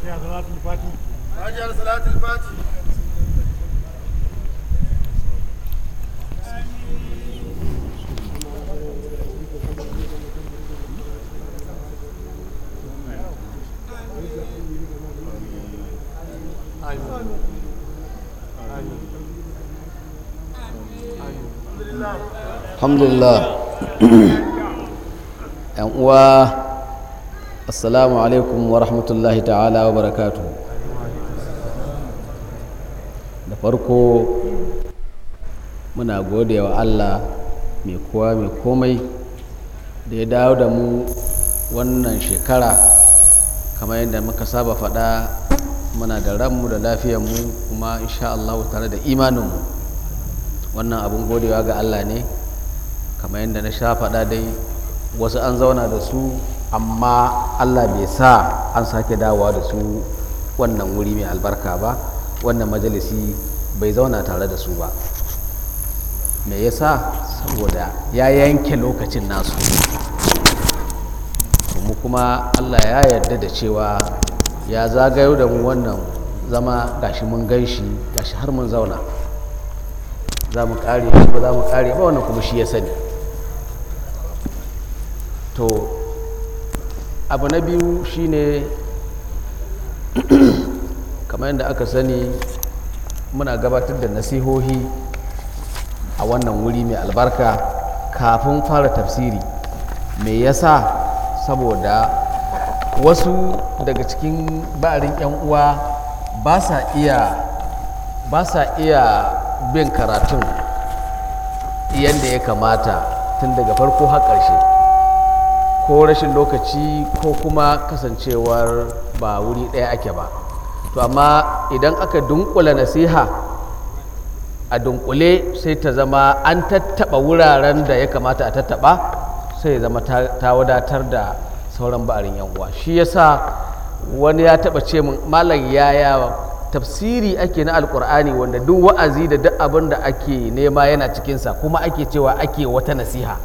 Fatiha salatul Fati. alhamdulillah yan uwa assalamu alaikum wa rahmatullahi ta'ala wa barakatu da farko muna gode wa allah mai kowa mai komai da ya dawo da mu wannan shekara kamar yadda muka saba faɗa muna da ranmu da lafiyanmu kuma insha Allah tare da imaninmu wannan abin godewa ga Allah ne kamar yadda na sha faɗa dai wasu an zauna da su amma Allah bai sa an sake dawowa da su wannan wuri mai albarka ba wannan majalisi bai zauna tare da su ba me yasa saboda ya yanke lokacin nasu mu kuma Allah ya yarda da cewa ya zagayo da mu wannan zama gashi mun gan shi gashi har mun zauna za mu kare ba za mu kare ba wannan kuma shi ya sani to abu na biyu shine kamar yadda aka sani muna gabatar da nasihohi a wannan wuri mai albarka kafin fara tafsiri me yasa saboda wasu daga cikin ba'arin 'yan uwa ba sa iya ba sa iya bin karatun yadda ya kamata tun daga farko har ƙarshe ko rashin lokaci ko kuma kasancewar ba wuri ɗaya ake ba to amma idan aka dunkula nasiha a dunkule sai ta zama an tattaɓa wuraren da ya kamata a tattaɓa sai ya zama ta wadatar da sauran ba'arin yan uwa shi yasa wani ya taɓa ce min malam yaya tafsiri ake na alkur'ani wanda duk wa'azi da duk abin da ake nema yana cikinsa kuma ake cewa ake wata nasiha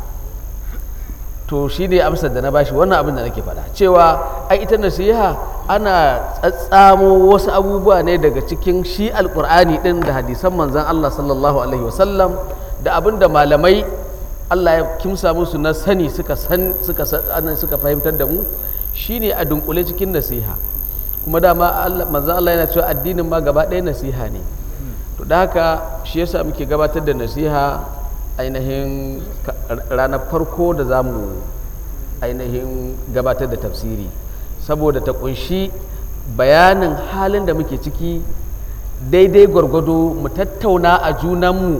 to shi ne amsar da na bashi wannan abin da nake faɗa cewa ai ita nasiha ana tsatsamo wasu abubuwa ne daga cikin shi alkur'ani ɗin da hadisan manzan allah sallallahu alaihi wasallam da abin da malamai allah ya kimsa musu na sani suka san suka suka fahimtar da mu shine a dunkule cikin nasiha kuma dama manzan Allah yana cewa addinin ma gaba ɗaya nasiha ne to da haka shi yasa muke gabatar da nasiha ainihin ranar farko da za mu ainihin gabatar da tafsiri saboda ta kunshi bayanin halin da muke ciki daidai gwargwado mu tattauna a junanmu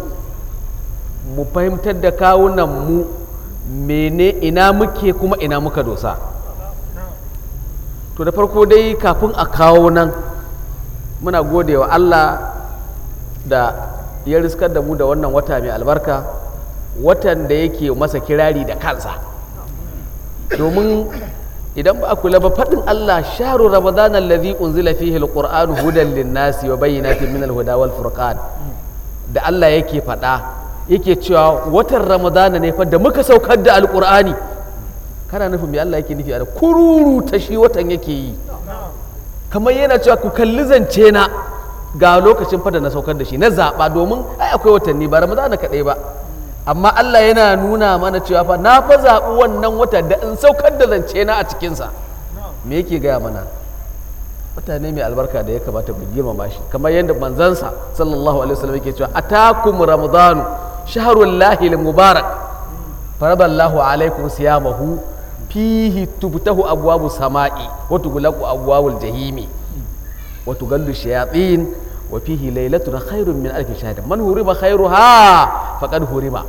mu fahimtar da kawunanmu mene ina muke kuma ina muka dosa to da farko dai kafin a kawo nan muna gode wa Allah da ya riskar da mu da wannan wata mai albarka watan da yake masa kirari da kansa domin idan ba a kula ba faɗin Allah sharu ramadan allazi unzila fihi alqur'anu hudan linnasi wa bayyinatin min alhuda wal furqan da Allah yake faɗa yake cewa watan ramadana ne fa da muka saukar da alqur'ani kana nufin me Allah yake nufi a kururu ta shi watan yake yi kamar yana cewa ku kalli zance na ga lokacin fada na saukar da shi na zaɓa domin ai akwai watanni ba ramadana kaɗai ba amma Allah yana nuna mana cewa fa na fa zaɓi wannan wata da in saukar da zance na a cikinsa me yake gaya mana mutane mai albarka da ya kamata mu girmama shi kamar yadda manzansa sallallahu alaihi wasallam yake cewa atakum ramadanu shahrul lahi mubarak faradallahu alaikum siyamahu fihi tubtahu abwabu sama'i wa tughlaqu abwabul jahimi wa tugallu shayatin wa fihi laylatun khairun min alfi shahr man hurima khairuha faqad hurima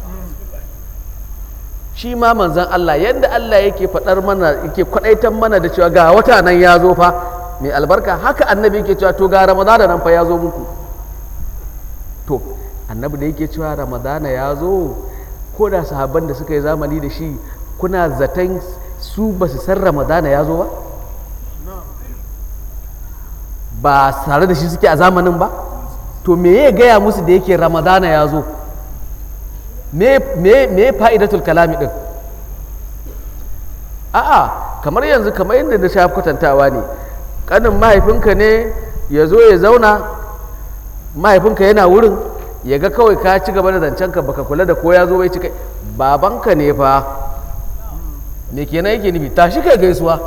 shi ma manzon Allah yadda Allah yake fadar mana yake kwadaitan mana da cewa ga wata nan ya zo fa mai albarka haka annabi yake cewa to ga ramadana nan fa ya zo muku to annabi da yake cewa ramadana ya zo ko da sahabban da suka yi zamani da shi kuna zaton su ba su san ramadana ya zo ba ba tare da shi suke a zamanin ba to me ya gaya musu da yake ramadana ya zo me fa'idatul kalami din a'a kamar yanzu kamar yadda na sha kwatantawa ne kanin mahaifinka ne ya zo ya zauna mahaifinka yana wurin ya ga kawai ka ci gaba da zancenka baka kula da ko ya zo bai ci kai babanka ne fa me kenan yake nufi tashi kai gaisuwa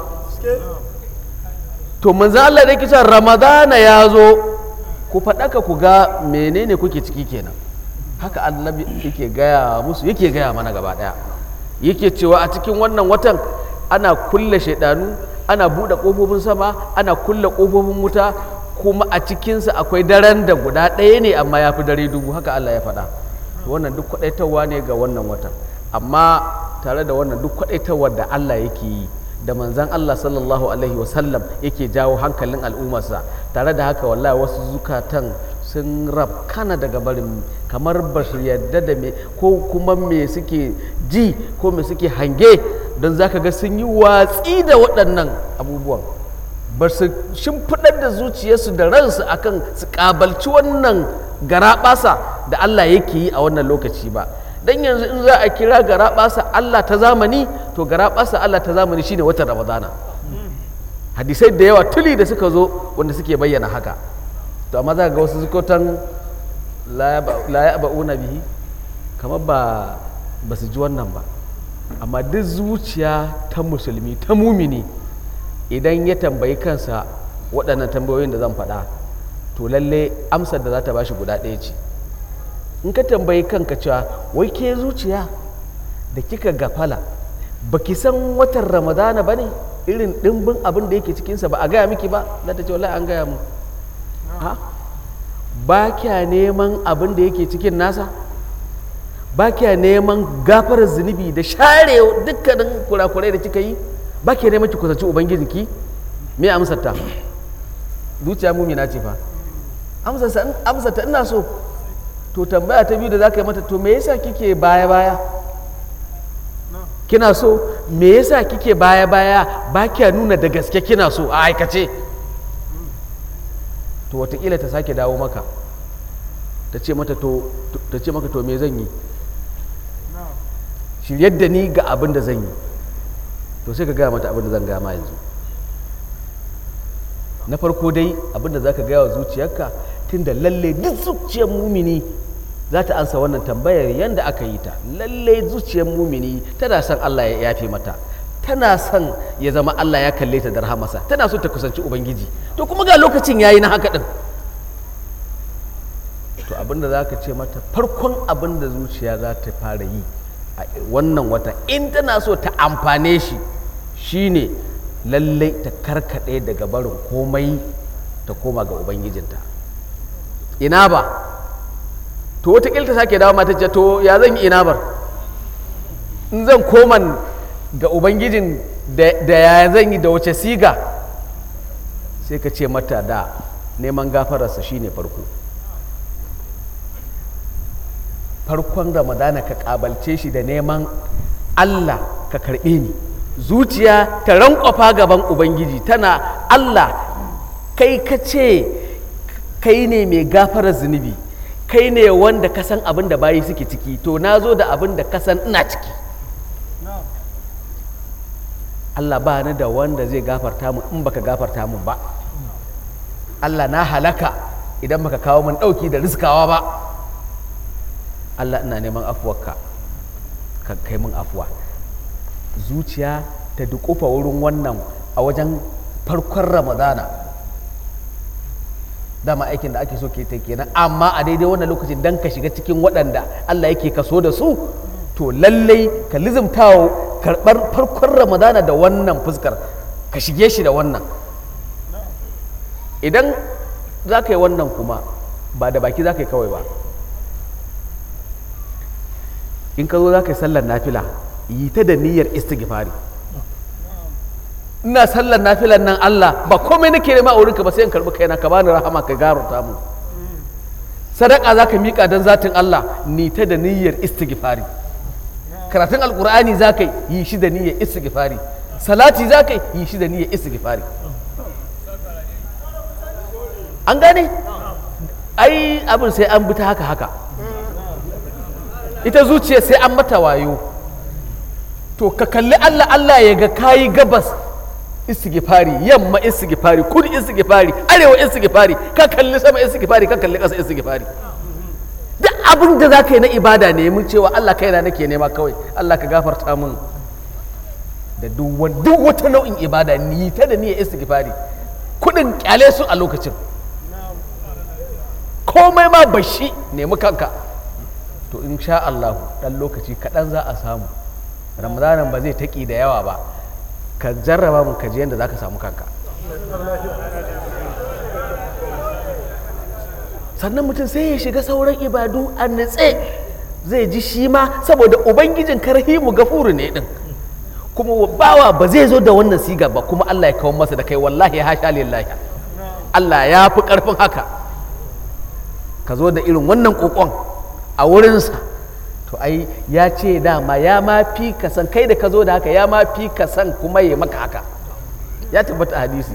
to manzo Allah da kisa ramadana ya zo ku faɗaka ku ga menene kuke ciki kenan haka annabi yake gaya musu yake gaya mana gaba ɗaya yake cewa a cikin wannan watan ana kulle shaidanu ana buɗe ƙofofin sama ana kulle ƙofofin wuta kuma a cikinsa akwai daren da guda ɗaya ne amma ya fi dare dubu haka Allah ya faɗa wannan duk kwaɗaitarwa ne ga wannan watan amma tare da wannan duk kwaɗaitarwar da Allah yake yi da manzan Allah sallallahu alaihi wasallam yake jawo hankalin al'ummarsa tare da haka wallahi wasu zukatan sun rafkana daga barin kamar ba su yadda da me ko kuma me suke ji ko me suke hange don za ka ga sun yi watsi da waɗannan abubuwan ba su shimfiɗar da zuciyarsu da ransu akan su ƙabalci wannan garaɓasa da Allah yake yi a wannan lokaci ba dan yanzu in za a kira garaɓasa Allah ta zamani to garaɓasa Allah ta zamani shine watan Ramadana hadisai da yawa tuli da suka zo wanda suke bayyana haka to amma za ga wasu zukotan la ya ba'una bihi kamar ba ba su ji wannan ba amma duk zuciya ta musulmi ta mumini idan ya tambayi kansa waɗannan tambayoyin da zan faɗa to lalle amsar da za ta bashi guda ɗaya ce in ka tambayi kanka cewa wai ke zuciya da kika gafala baki san watan ramadana ba ne irin ɗimbin abin da yake cikinsa ba a gaya miki ba za ta ce wallahi an gaya mu ha ba kya neman abin da yake cikin nasa ba kya neman gafarar zunubi da share dukkanin kurakurai da kika yi ba kya neman ki kusanci ubangijinki me amsar ta zuciya mumina ce fa amsar ta ina so to tambaya ta biyu da za ka yi mata to me yasa kike baya baya kina so me yasa kike baya baya ba kya nuna da gaske kina so a aikace to watakila ta sake dawo maka ta ce mata to ta ce maka to me zan yi shiryar da ni ga abin da zan yi to sai ka gaya mata abin da zan gaya ma yanzu na farko dai abin da za ka gaya wa zuciyarka tun da lalle duk zuciyar mumini za ta ansa wannan tambayar yadda aka yi ta lalle zuciyar mumini tana son Allah ya yafe mata tana son ya zama Allah ya kalle ta da rahamarsa tana so ta kusanci ubangiji to kuma ga lokacin yayi na haka din to abinda za ka ce mata farkon abin da zuciya za ta fara yi a wannan wata in tana so ta amfane shi shine lallai ta karkaɗe daga barin komai ta koma ga ubangijinta ina ba to wataƙil ta sake dawo mata ce to ya zan yi ina bar in zan koma ga ubangijin da ya zan yi da wace siga sai ka ce mata da neman gafararsa shine farko farkon ramadana ka kabalce shi da neman allah ka karɓe ni zuciya ta rankwafa gaban ubangiji tana allah kai ka ce kai ne mai gafarar zunubi kai ne wanda ka san abin da bayi suke ciki to na zo da abin da ka san ina ciki allah ba ni da wanda zai gafarta mu in baka gafarta mu ba allah na halaka idan baka kawo min ɗauki da riskawa ba Allah ina neman afuwarka ka kai min afuwa zuciya ta dukufa wurin wannan a wajen farkon ramadana dama aikin da ake so ke ta kenan amma a daidai wannan lokacin dan ka shiga cikin waɗanda Allah yake kaso da su to lallai ka lizimtawo karɓar farkon ramadana da wannan fuskar ka shige shi da wannan idan za ka yi wannan kuma ba da baki za ka yi kawai ba in ka zo za ka yi sallar nafila yi ta da niyyar istighfari ina sallar nafilan nan Allah ba komai nake nema a wurinka ba sai in karɓi kaina ka bani rahama ka gafarta mu sadaka za ka miƙa don zatin Allah ni ta da niyyar istighfari karatun alkur'ani za ka yi shi da niyyar istighfari salati za ka yi shi da niyyar istighfari an gane ai abin sai an bi ta haka haka ita zuciya sai an mata wayo to ka kalli Allah Allah ya ga kayi gabas istighfari yamma istighfari kudu istighfari arewa istighfari ka kalli sama istighfari ka kalli ƙasa istighfari duk abin da za ka yi na ibada ne mun cewa Allah kaina nake nema kawai Allah ka gafarta min da duk wa- duk wata nau'in ibada ni ta da niyyar istighfari kudin kyale su a lokacin komai ma bashi nemi kanka to in sha Allah dan lokaci kaɗan za a samu ramadanan ba zai taƙi da yawa ba ka jarraba mun ka je yadda za ka samu kanka sannan mutum sai ya shiga sauran ibadu a nutse zai ji shi ma saboda ubangijin karhimu gafuru ne din kuma bawa ba zai zo da wannan siga ba kuma Allah ya kawo masa da kai wallahi hasha lillahi Allah ya fi karfin haka ka zo da irin wannan kokon a wurinsa to ai ya ce dama ya ma fi ka san kai da ka zo da haka ya ma fi ka san kuma ya maka haka ya tabbata a hadisi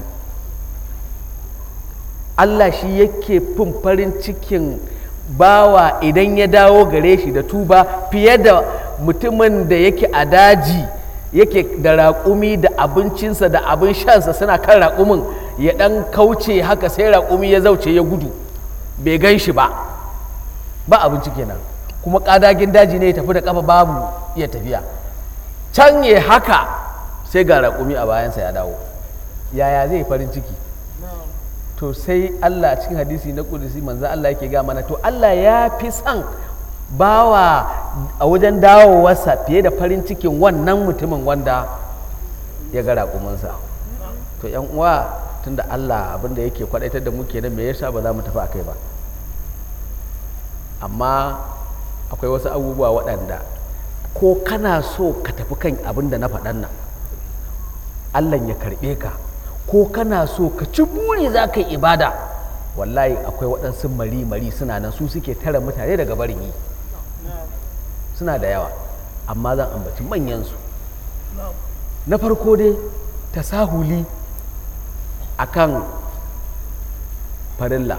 Allah shi yake fin farin cikin bawa idan ya dawo gare shi da tuba fiye da mutumin da yake a daji yake da raƙumi da abincinsa da abin shansa suna kan raƙumin ya ɗan kauce haka sai raƙumi ya zauce ya gudu bai gan shi ba ba abinci kenan kuma ƙadagin daji ne ya tafi da ƙafa babu iya tafiya can ya haka sai ga raƙumi a bayansa ya dawo yaya zai farin ciki to sai Allah a cikin hadisi na kudusi manzo Allah yake ga mana to Allah ya fi son bawa a wajen dawowarsa fiye da farin cikin wannan mutumin wanda ya ga raƙuminsa to yan uwa tunda Allah abinda yake kwadaitar da mu kenan me yasa ba za mu tafi akai ba amma akwai wasu abubuwa waɗanda ko kana so ka tafi kan abin da na faɗan nan Allah ya karɓe ka ko kana so ka ci buri za ka yi ibada wallahi akwai waɗansu mari-mari suna nan su suke tara mutane daga barin yi suna da yawa amma zan ambaci manyansu na farko dai tasahuli akan farilla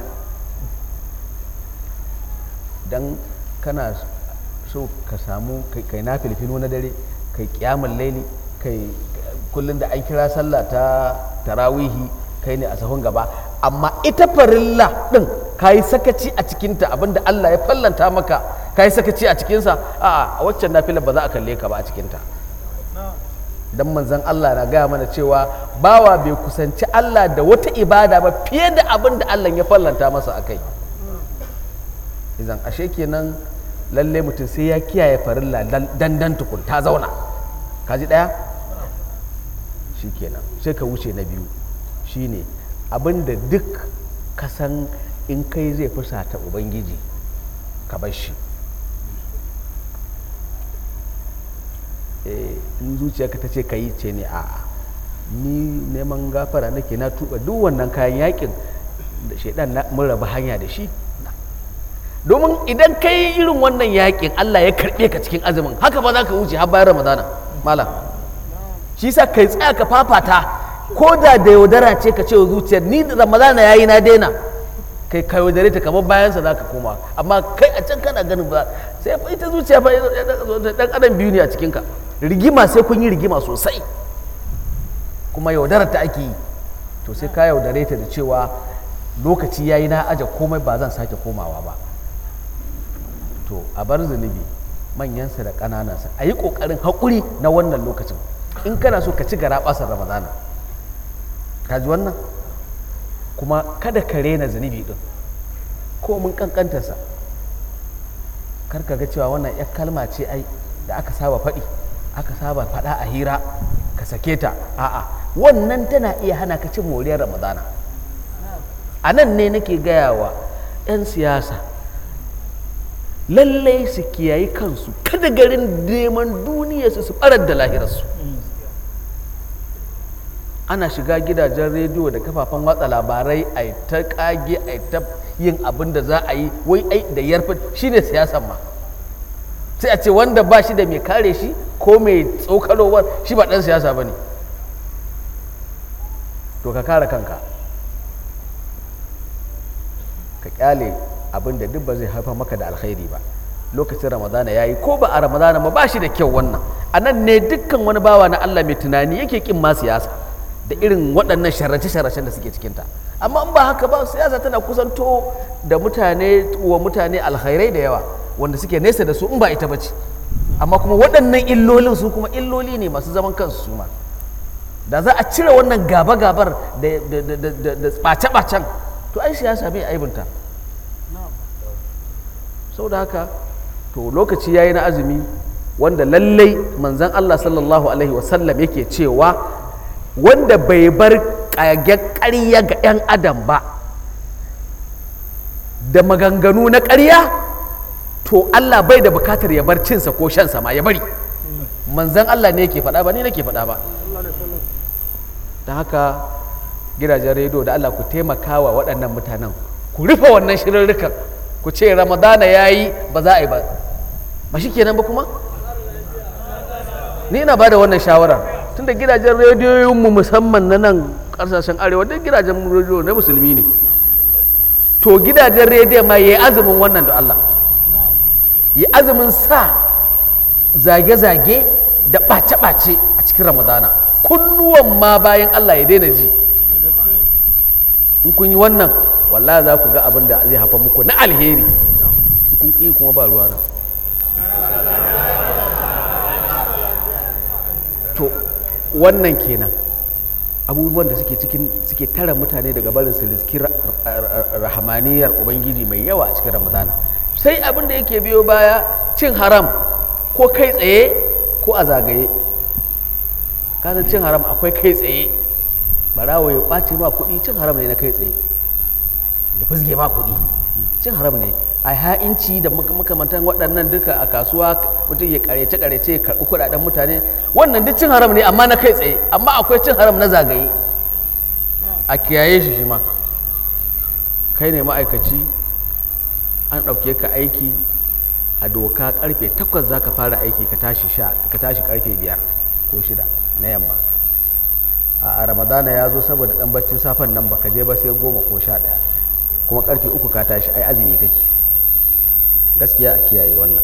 don kana so ka samu kai na filfino na dare kai kyamun laili kai kullum da an kira sallah ta tarawihi kai ne a sahun gaba amma ita farilla din ka yi sakaci a cikinta abinda Allah ya fallanta maka ka yi sakaci a cikinsa a a waccan nafila ba za a kalle ka ba a cikinta dan manzon Allah na gaya mana cewa bawa bai kusanci Allah da wata ibada ba fiye da abin da Allah ya fallanta masa a kai idan ashe kenan lalle mutum sai ya kiyaye farilla dandan tukun ta zauna kaji daya shi kenan sai ka wuce na biyu shine abinda duk ka san in kai zai fusata ubangiji ka bar shi in zuciyarka ta ce ka yi ce ne a'a ni neman gafara nake na tuba duk wannan kayan yakin da shaidan mun raba hanya da shi domin idan ka yi irin wannan yakin Allah ya karɓe ka cikin azumin haka ba za ka wuce har bayan ramadana malam shi sa kai tsaya ka fafata ko da da yaudara ce ka ce wa zuciyar ni da ramadana ya yi na daina kai ka yaudare ta kamar bayansa za ka koma amma kai a can kana ganin ba sai fa ita zuciya fa dan adam biyu ne a cikinka rigima sai kun yi rigima sosai kuma yaudarar ta ake yi to sai ka yaudare ta da cewa lokaci ya yi na aje komai ba zan sake komawa ba to a bar zunubi manyansa da ƙananansa a yi ƙoƙarin haƙuri na wannan lokacin in kana so ka ci gara ɓasar ramadana ka ji wannan kuma kada ka rena zunubi ɗin ko mun ƙanƙantarsa kar ka ga cewa wannan ya kalma ce ai da aka saba faɗi aka saba faɗa a hira ka sake ta a'a wannan tana iya hana ka cin moriyar ramadana a nan ne nake gaya wa 'yan siyasa lallai su kiyayi kansu kada garin neman duniya su su barar da lahirarsu ana shiga gidajen rediyo da kafafen watsa labarai a ta kage a ta yin abin da za a yi wai ai da yarfa shine siyasan ma sai a ce wanda ba shi da mai kare shi ko mai tsokarowar shi ba dan siyasa ba ne to ka kare kanka ka kyale abin da duk ba zai haifar maka da alkhairi ba lokacin ramadana ya yi ko ba a ramadana ba ba shi da kyau wannan a nan ne dukkan wani bawa na allah mai tunani yake kin ma siyasa da irin waɗannan sharace-sharacen da suke cikinta amma in ba haka ba siyasa tana kusanto da mutane wa mutane alkhairai da yawa wanda suke nesa da su in ba ita ba ce amma kuma waɗannan illolin su kuma illoli ne masu zaman kansu su ma da za a cire wannan gaba-gabar da ɓace-ɓacen to ai siyasa bai aibinta sau da haka to lokaci ya yi na azumi wanda lallai manzan Allah sallallahu Alaihi wasallam yake cewa wanda bai bar ƙage ƙarya ga 'yan adam ba da maganganu na ƙarya to Allah bai da bukatar ya bar cinsa ko shansa ma ya bari manzan Allah ne yake faɗa ba ni nake faɗa ba don haka gidajen rediyo da Allah ku taimaka wa waɗannan mutanen ku rufe wannan shirarrukan ku ce ramadana ya yi ba za a yi ba ba shi kenan ba kuma ni ina ba da wannan shawarar tunda gidajen rediyoyinmu musamman na nan ƙasashen arewa duk gidajen rediyo na musulmi ne to gidajen rediyo ma ya yi azumin wannan da Allah yi azumin sa zage-zage da ɓace-ɓace a cikin ramadana kunnuwan ma bayan Allah ya daina ji in kun yi wannan wallahi za ku ga abin da zai hafa muku na alheri kun ƙi kuma ba ruwa na to wannan kenan abubuwan da suke cikin suke tara mutane daga barin su riski rahamaniyar ubangiji mai yawa a cikin ramadana sai abin da yake biyo baya cin haram ko kai tsaye ko a zagaye kasan cin haram akwai kai tsaye barawo ya ɓace ma kuɗi cin haram ne na kai tsaye ya fizge ma kuɗi cin haram ne a ha'inci da makamantan waɗannan duka a kasuwa mutum ya karece karece ya karɓi kuɗaɗen mutane wannan duk cin haram ne amma na kai tsaye amma akwai cin haram na zagaye a kiyaye shi shi ma kai ne ma'aikaci an ɗauke ka aiki a doka karfe takwas za ka fara aiki ka tashi ka tashi karfe biyar ko shida na yamma a ramadana ya zo saboda ɗan baccin safen nan baka je ba sai goma ko sha ɗaya kuma karfe uku ka tashi ai azumi kake gaskiya a kiyaye wannan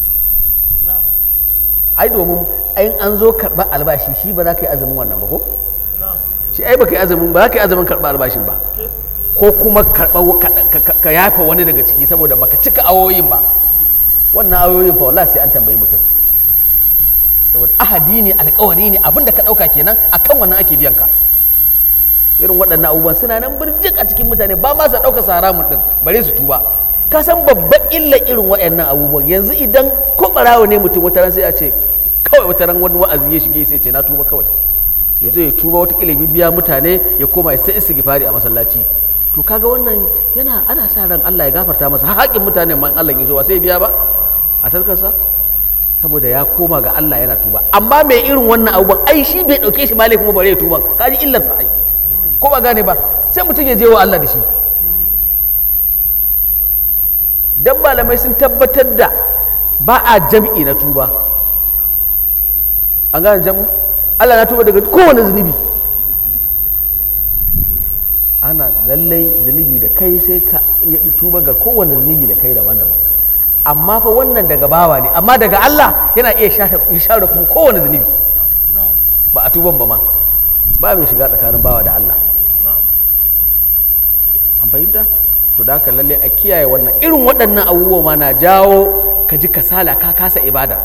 ai domin ayin an zo karɓar albashi shi ba za ka yi azumin wannan ba ko shi ai ba ka yi azumin ba za ka yi azumin karɓar albashin ba ko kuma ka yafa wani daga ciki saboda baka cika awoyin ba wannan awoyin fa wallahi sai an tambayi mutum saboda ahadi ne alkawari ne abinda ka ɗauka kenan akan wannan ake biyan ka irin waɗannan abubuwan suna nan birjik a cikin mutane ba ma sa ɗauka haramun ɗin bare su tuba ka san babban illa irin waɗannan abubuwan yanzu idan ko ɓarawo ne mutum wata ran sai a ce kawai wata ran wani wa'azi ya shige sai ce na tuba kawai ya zo ya tuba wata kila biya mutane ya koma ya sai istighfari a masallaci to kaga wannan yana ana sa ran Allah ya gafarta masa haƙin mutane ma Allah ya zo ba sai biya ba a taskarsa saboda ya koma ga Allah yana tuba amma mai irin wannan abubuwan ai shi bai dauke shi malai kuma bare ya tuban kaji illar sa ai ko ba gane ba sai mutum ya je wa Allah da shi dan malamai sun tabbatar da ba a jam'i na tuba an gane jam'u Allah na tuba daga kowane zunubi ana lallai zunubi da kai sai ka tuba ga kowane zunubi da kai daban-daban amma fa wannan daga bawa ne amma daga Allah yana iya share kuma kowane zunubi ba a tuban ba ma ba mai shiga tsakanin bawa da Allah an fahimta to da haka lalle a kiyaye wannan irin waɗannan abubuwa ma na jawo ka ji kasala ka kasa ibada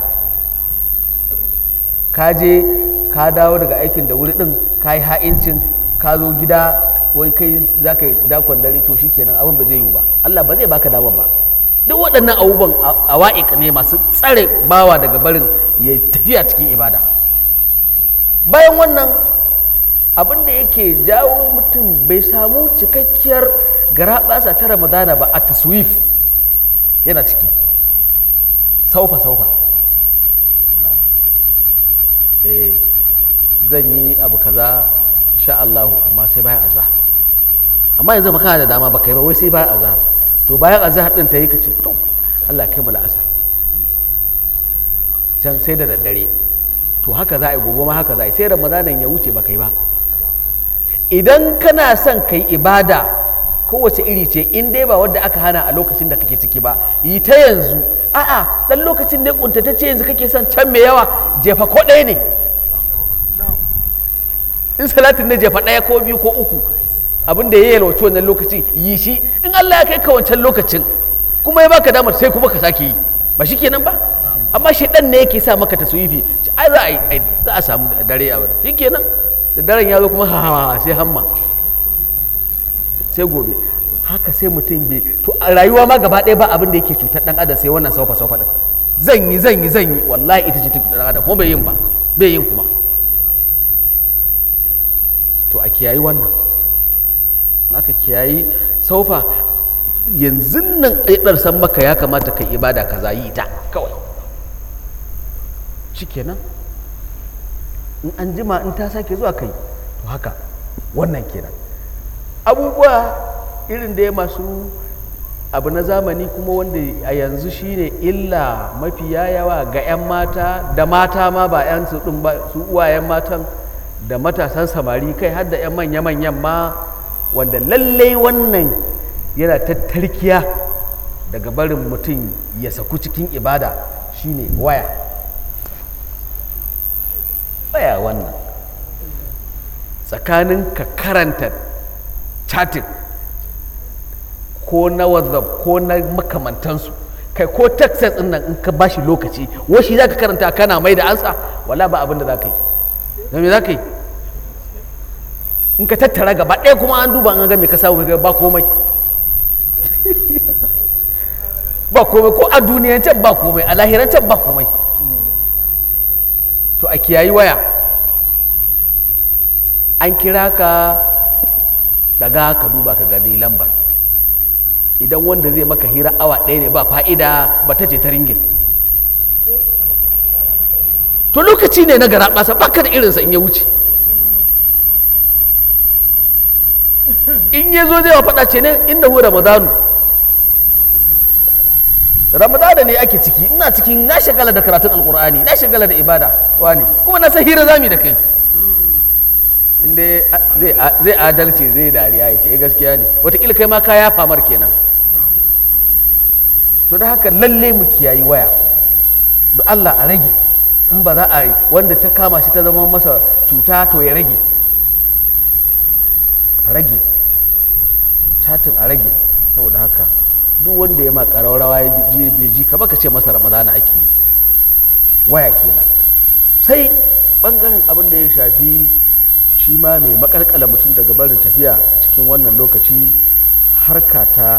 ka je ka dawo daga aikin da wuri din ka yi ha'incin ka zo gida wai kai za ka yi dakon dare to kenan abin ba zai yiwu ba Allah ba zai baka damar ba duk waɗannan abubuwan a wa'iƙa ne masu tsare bawa daga barin ya tafiya cikin ibada bayan wannan abin da yake jawo mutum bai samu cikakkiyar garaɓasa ta ramadana ba a taswif yana ciki saufa saufa eh zan yi abu kaza sha Allahu amma sai bayan azhar amma yanzu ba kana da dama ba kai ba wai sai bayan azhar to bayan azhar din ta yi kace to Allah kai mu la'asar can sai da daddare to haka za a yi gobe ma haka za a yi sai ramadanan ya wuce ba kai ba idan kana son kai ibada kowace iri ce in dai ba wadda aka hana a lokacin da kake ciki ba yi ta yanzu a'a dan lokacin ne kuntatacce yanzu kake son can mai yawa jefa ko ɗaya ne in salatin na jefa ɗaya ko biyu ko uku abin da ya yalwaci wannan lokacin yi shi in Allah ya kai ka wancan lokacin kuma ya baka damar sai kuma ka sake yi ba shi kenan ba amma shaidan ne yake sa maka taswifi ai za a yi ai za a samu dare a wadda shi kenan da daren ya zo kuma ha ha sai hamma sai gobe haka sai mutum bai to a rayuwa ma gaba ɗaya ba abin da yake cutar ɗan adam sai wannan saufa saufa ɗin zan yi zan yi zan yi wallahi ita ce ta cutar ɗan adam kuma bai yin ba bai yin kuma to a kiyayi wannan aka kiyayi saufa yanzu nan ɗaiɗar san maka ya kamata ka ibada ka yi ta kawai shikenan in an jima in ta sake zuwa kai to haka wannan kenan abubuwa irin da ya masu abu na zamani kuma wanda a yanzu shine illa mafiya yawa ga 'yan mata da mata ma ba 'yan su ɗin ba su uwayen matan da matasan samari kai har da 'yan manya-manyan ma wanda lallai wannan yana tattarkiya daga barin mutum ya saku cikin ibada shine waya waya wannan tsakanin ka karanta chatting ko na whatsapp ko na makamantansu kai ko texas din nan in ka bashi lokaci washi za ka karanta kana mai da ansa wala ba abin da za ka yi da me za ka yi in ka tattara gaba ɗaya kuma an duba an ga me ka samu ka ba komai ba komai ko a duniyan can ba komai a lahiran can ba komai to a kiyayi waya an kira ka daga ka duba ka gani lambar idan wanda zai maka hira awa ɗaya ne ba fa'ida ba ta ce ta ringin to lokaci ne na gara ɓasa baka da irinsa in ya wuce in ya zo zai wa faɗa ce ne inda hu ramadanu ramadana ne ake ciki ina cikin na shagala da karatun alkur'ani na shagala da ibada wani kuma na san hira zami da kai inda zai adalci zai dariya ya ce ya gaskiya ne watakila kai ma ka ya famar kenan to da haka lalle mu kiyayi waya don allah a rage in ba za a yi wanda ta kama shi ta zama masa cuta to ya rage a rage chatin a rage saboda haka duk wanda ya ma ƙararrawa ya je bai ji ka baka ce masa ramadana ake yi waya kenan sai ɓangaren abin da ya shafi shi ma mai makalkala mutum daga barin tafiya a cikin wannan lokaci harka ta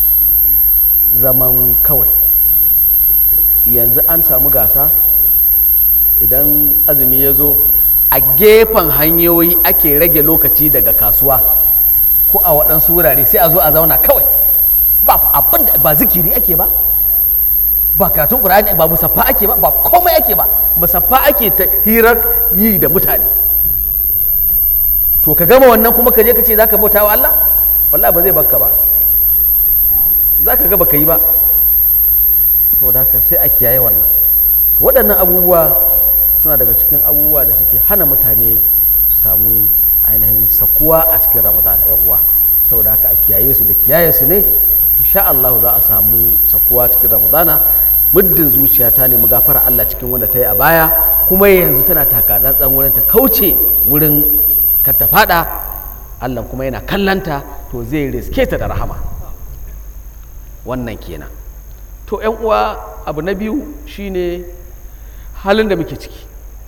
zaman kawai yanzu an samu gasa idan azumi ya zo a gefen hanyoyi ake rage lokaci daga kasuwa ko a waɗansu wurare sai a zo a zauna kawai ba abin da ba zikiri ake ba ba karatun ƙur'ani ba musaffa ake ba ba komai ake ba musaffa ake ta hirar yi da mutane to ka gama wannan kuma ka je ka ce za ka bauta wa Allah wallahi ba zai baka ba za ka ga baka yi ba saboda haka sai a kiyaye wannan waɗannan abubuwa suna daga cikin abubuwa da suke hana mutane su samu ainihin sakuwa a cikin ramadana yan uwa saboda haka a kiyaye su da kiyaye su ne insha Allah za a samu sakuwa cikin ramadana muddin zuciya ta nemi gafara Allah cikin wanda ta yi a baya kuma yanzu tana taka tsantsan wurin ta kauce wurin ka ta fada Allah kuma yana kallanta to zai riske ta da rahama wannan kenan to yan uwa abu na biyu shine halin da muke ciki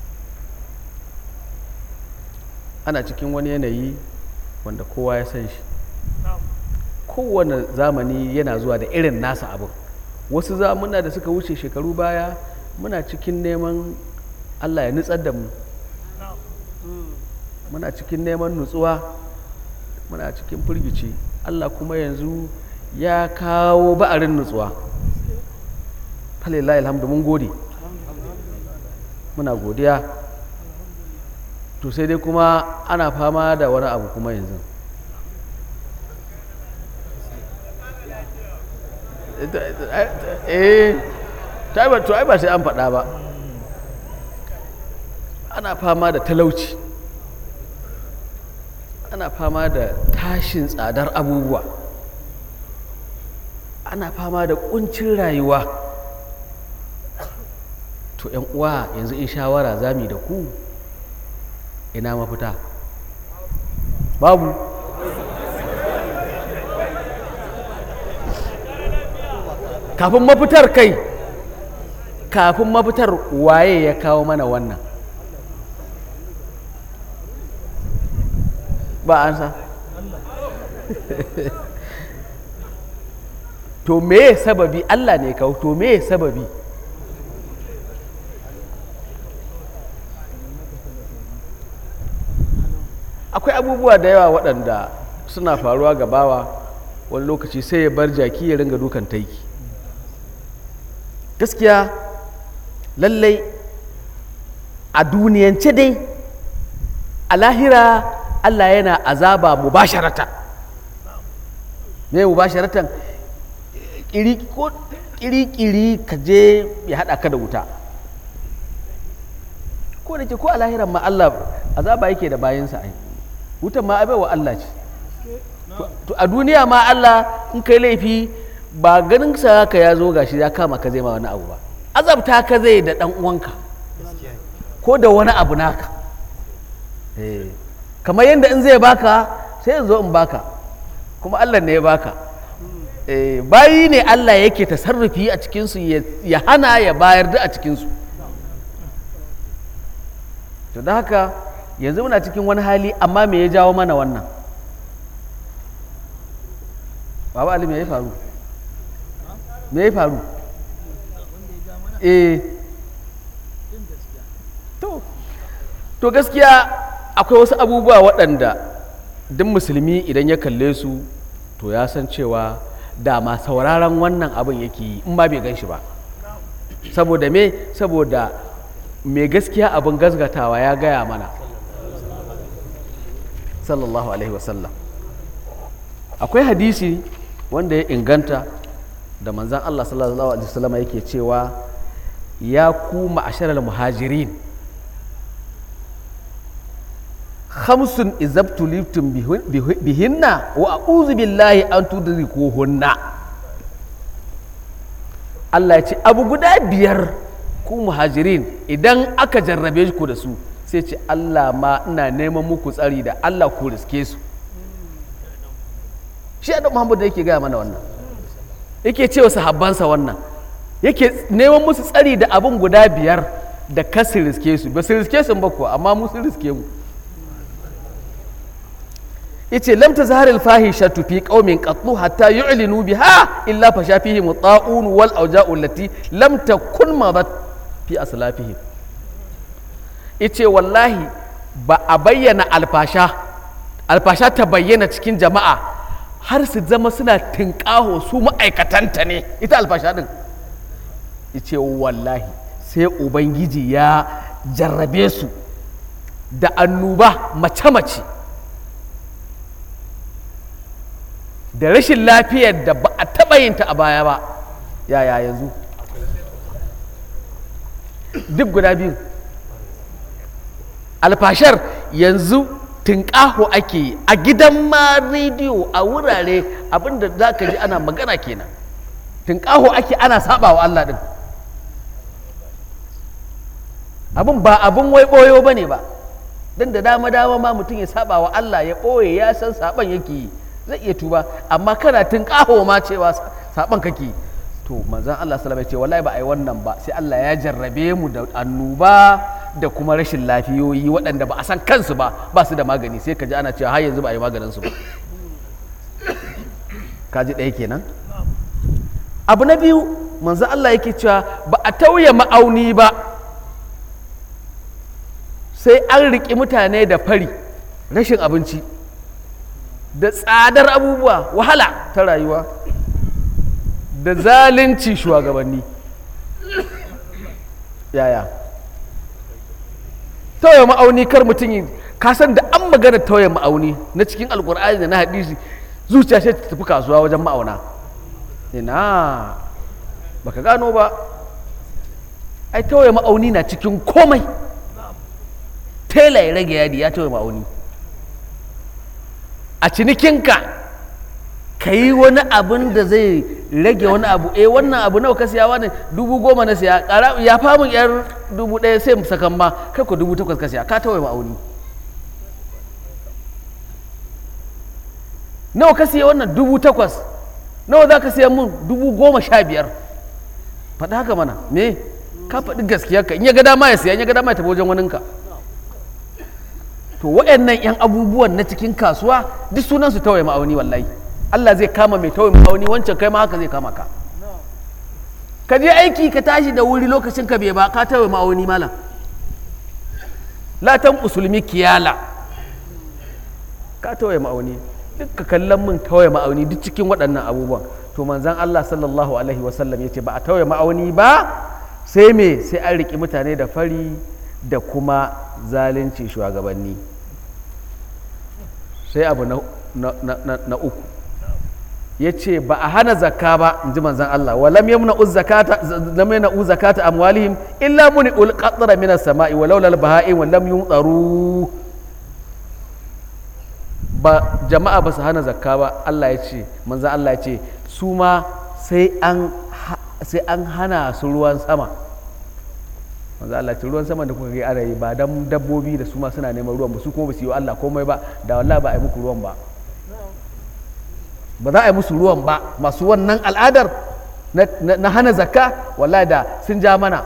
ana cikin wani yanayi wanda kowa ya san shi kowane zamani yana zuwa da irin nasa abin wasu zamuna da suka wuce shekaru baya muna cikin neman allah ya nutsar da mu muna cikin neman nutsuwa muna cikin firgici allah kuma yanzu ya kawo ba'arin nutsuwa falilahi alhamdu mun gode muna godiya to sai dai kuma ana fama da wani abu kuma yanzu eh to ai ba sai an faɗa ba ana fama da talauci ana fama da tashin tsadar abubuwa ana fama da kuncin rayuwa to yan uwa yanzu in shawara zami da ku ina mafita babu kafin mafitar kai kafin mafitar waye ya kawo mana wannan ba an sa to meye sababi Allah ne kawo to meye sababi akwai abubuwa da yawa waɗanda suna faruwa ga bawa wani lokaci sai ya bar jaki ya ringa dukan taiki gaskiya lallai a duniyance dai a lahira Allah yana azaba mubasharatan me mubasharatan kiri-kiri ka je ya haɗa ka da wuta ko da ke ko a lahiran ma Allah azaba yake da bayansa ai wutan ma abai wa Allah ce to a duniya ma Allah in kai laifi ba ganin sa ka ya zo gashi ya kama ka zai ma wani abu ba azabta ka zai da dan uwanka ko da wani abu naka eh kamar yadda in zai baka sai in zo in baka kuma Allah ne ya baka eh bayi ne Allah yake tasarrufi a cikinsu ya hana ya bayar da a cikinsu to da haka yanzu muna cikin wani hali amma me ya jawo mana wannan baba ali me ya faru me ya faru eh to to gaskiya akwai wasu abubuwa waɗanda duk musulmi idan ya kalle su to ya san cewa dama sauraron wannan abin yake yi in ma bai gan shi ba saboda me saboda mai gaskiya abin gasgatawa ya gaya mana sallallahu alaihi wasallam akwai hadisi wanda ya inganta da manzan Allah sallallahu alaihi wasallam yake cewa ya ku ma'asharar muhajirin khamsun izabtuliftum bihinna wa a'udhu billahi an tudrikuhunna Allah ya ce abu guda biyar ku muhajirin idan aka jarrabe ku da su sai ce Allah ma ina neman muku tsari da Allah ku riske su shi da Muhammad da yake gaya mana wannan yake cewa sahabbansa wannan yake neman musu tsari da abin guda biyar da kasu riske su ba su riske su ba kuwa amma mu sun riske mu yace lam tazhar al fahishatu fi qaumin qattu hatta yu'linu biha illa fasha fihi muta'un wal awja'u allati lam takun madat fi aslafihim yace wallahi ba a bayyana alfasha alfasha ta bayyana cikin jama'a har su zama suna tinkaho su ma'aikatanta ne ita alfasha din yace wallahi sai ubangiji ya jarrabe su da annuba mace-mace da rashin lafiyar da ba a taɓa yin ta a baya ba yaya yanzu duk guda biyu alfashar yanzu tunƙaho ake yi a gidan ma rediyo a wurare abinda za ka ji ana magana kenan tunƙaho ake ana saba wa Allah ɗin abin ba abin wai ɓoyo ba ne ba don da dama dama ma mutum ya saba wa Allah ya ɓoye ya san saban yake yi zai iya tuba amma kana tun kaho ma cewa saban kake to manzon Allah sallallahu alaihi ce wallahi ba ai wannan ba sai Allah ya jarrabe mu da annuba da kuma rashin lafiyoyi waɗanda ba a san kansu ba ba su da magani sai ka ji ana cewa har yanzu ba a yi maganin su ba ka ji ɗaya kenan abu na biyu manzon Allah yake cewa ba a tauye ma'auni ba sai an riƙi mutane da fari rashin abinci da tsadar abubuwa wahala ta rayuwa da zalunci shugabanni yaya tauye ma'auni kar mutum yi kasan da an magana tauye ma'auni na cikin alkur'ani da na hadisi zuciya sai ta tafi kasuwa wajen ma'auna ina baka gano ba ai tauye ma'auni na cikin komai tela ya rage yadi ya tauye ma'auni a cinikinka ka yi wani abin da zai rage wani abu eh wannan abu nawa ka siya wani dubu goma na siya ƙara ya famun yar dubu ɗaya sai mu sakan ma kai ko dubu takwas ka siya ka tawaye ma'auni nawa ka siya wannan dubu takwas nawa za ka siya mun dubu goma sha biyar faɗi haka mana me ka faɗi gaskiya ka in ya ga dama ya siya in ya ga dama ya tafi wajen waninka to waɗannan 'yan abubuwan na cikin kasuwa duk sunan su tawaye ma'auni wallahi Allah zai kama mai tawaye ma'auni wancan kai ma haka zai kama ka ka je aiki ka tashi da wuri lokacin ka bai ba ka tawaye ma'auni malam latan musulmi kiyala ka tawaye ma'auni duk ka kallon mun tawaye ma'auni duk cikin waɗannan abubuwan to manzan Allah sallallahu alaihi wasallam ya ce ba a tawaye ma'auni ba sai me sai an riƙi mutane da fari da kuma zalunci shugabanni sai abu na, na, na, na, na uku ya ce ba a hana zakka ba in ji manzan Allah wa lam yamna uz zakata lam yamna uz zakata amwalihim illa muni ul qatra min as-sama'i wa laula al-baha'in wa lam yumtaru ba jama'a ba su hana zakka ba Allah ya ce manzan Allah ya ce su ma sai an sai an hana su ruwan sama manzo Allah ce ruwan sama da kuka ga ana yi ba dan dabbobi da su ma suna neman ruwan ba su kuma ba su yi wa Allah komai ba da wallahi ba a yi muku ruwan ba ba za a yi musu ruwan ba masu wannan al'adar na hana zakka wallahi da sun ja mana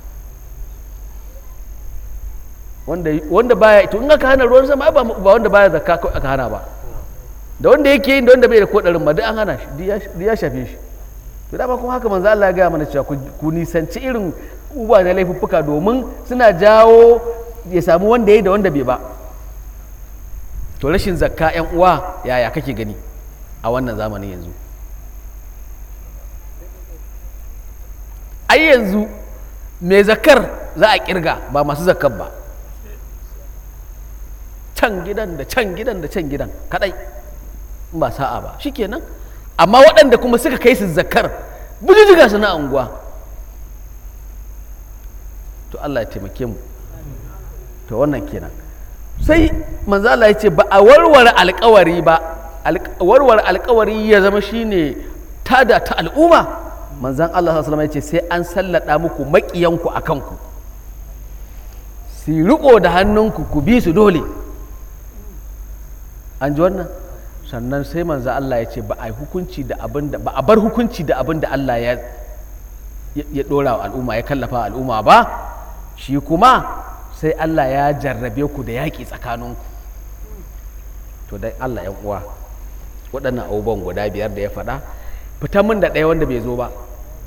wanda wanda baya to in aka hana ruwan sama ba ba wanda baya zakka ko aka hana ba da wanda yake yin da wanda bai da kodarin ma duk an hana shi duk ya shafe shi to dama kuma haka manzo Allah ya gaya mana cewa ku nisanci irin uba da laifuffuka domin suna jawo ya samu wanda ya da wanda bai ba to rashin zakka yan uwa yaya kake gani a wannan zamanin yanzu ai yanzu mai zakar za a kirga ba masu zakar ba can gidan da can gidan da can gidan kadai ba sa'a ba shikenan amma waɗanda kuma suka kai su zakar bujujuga su na unguwa to Allah ya taimake mu to wannan kenan sai manzo Allah ya ce ba a warware alkawari ba warware alkawari ya zama shine tada ta al'umma manzan Allah sallallahu alaihi ya ce sai an sallada muku maƙiyanku a kanku su riko da hannunku ku bi su dole an ji wannan sannan sai manzo Allah ya ce ba a hukunci da abin da ba a bar hukunci da abin da Allah ya ya dora wa al'umma ya kallafa al'umma ba shi kuma sai Allah ya jarrabe ku da yaƙi tsakaninku to dai Allah ya uwa waɗannan abubuwan guda biyar da ya faɗa fita min da ɗaya wanda bai zo ba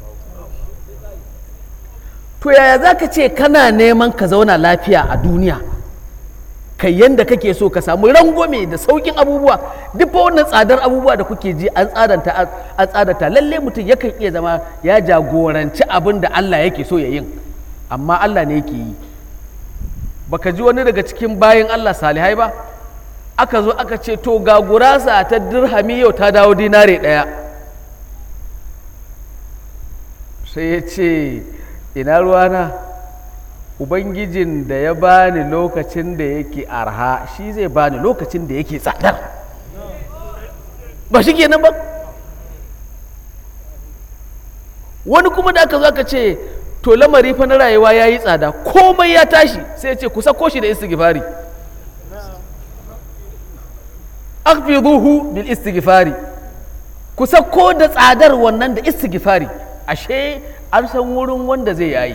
to yaya za ka ce kana neman ka zauna lafiya a duniya kai yanda kake so ka samu rangwame da saukin abubuwa duk fa wannan tsadar abubuwa da kuke ji an tsadanta an tsadanta lalle mutum yakan iya zama ya jagoranci abin da Allah yake so ya yin amma Allah ne yake yi baka ji wani daga cikin bayan Allah salihai ba aka zo aka ce to ga gurasa ta dirhami yau ta dawo dinare ɗaya sai ya ce ina ruwana ubangijin da ya bani lokacin da yake arha shi zai bani lokacin da yake tsadar ba shi kenan ba wani kuma da aka zo aka ce to lamari fa na rayuwa ya yi tsada komai ya tashi sai ya ce ku sako shi da istighfari akfiduhu bil istighfari ku sako da tsadar wannan da istighfari ashe an san wurin wanda zai yayi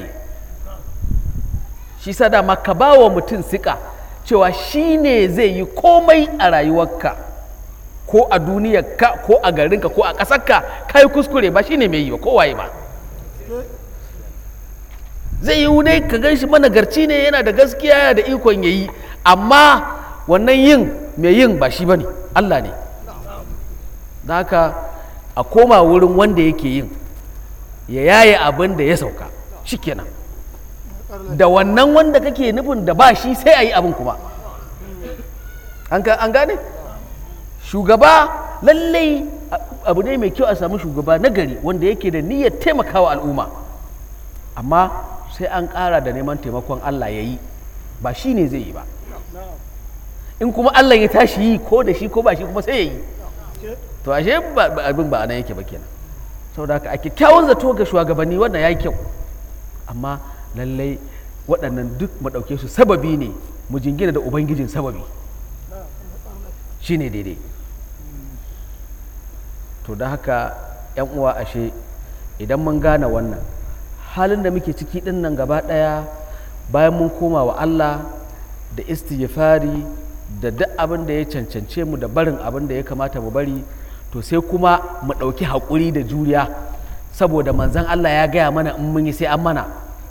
shi sa dama ka ba wa mutum sika cewa shi ne zai yi komai a rayuwarka ko a duniyarka ko a garinka ko a ƙasarka ka yi kuskure ba shi ne mai yi ba kowaye ba zai yi ne ka gan shi managarci ne yana da gaskiya yana da ikon ya yi amma wannan yin mai yin ba shi ba ne allah ne da haka a koma wurin wanda yake yin ya yaye abin da ya sauka shikenan da wannan wanda kake nufin da ba shi sai a yi abin kuma an gane shugaba lallai abu ne mai kyau a samu shugaba na gari wanda yake da niyyar taimakawa al'umma amma sai an ƙara da neman taimakon allah ya yi ba shi ne zai yi ba in kuma allah ya tashi yi ko da shi ko ba shi kuma sai ya yi to ashe abin ba a nan yake ba kenan saboda haka a kyakkyawan zato ga shugabanni wannan ya yi kyau amma lallai waɗannan duk mu ɗauke su sababi ne mu jingina da ubangijin sababi shi ne daidai to da haka yan uwa ashe idan mun gane wannan halin da muke ciki din nan gaba ɗaya bayan mun koma wa Allah da istighfari da duk abin da ya cancance mu da barin abin da ya kamata mu bari to sai kuma mu ɗauki haƙuri da juriya saboda manzan Allah ya gaya mana in mun yi sai an mana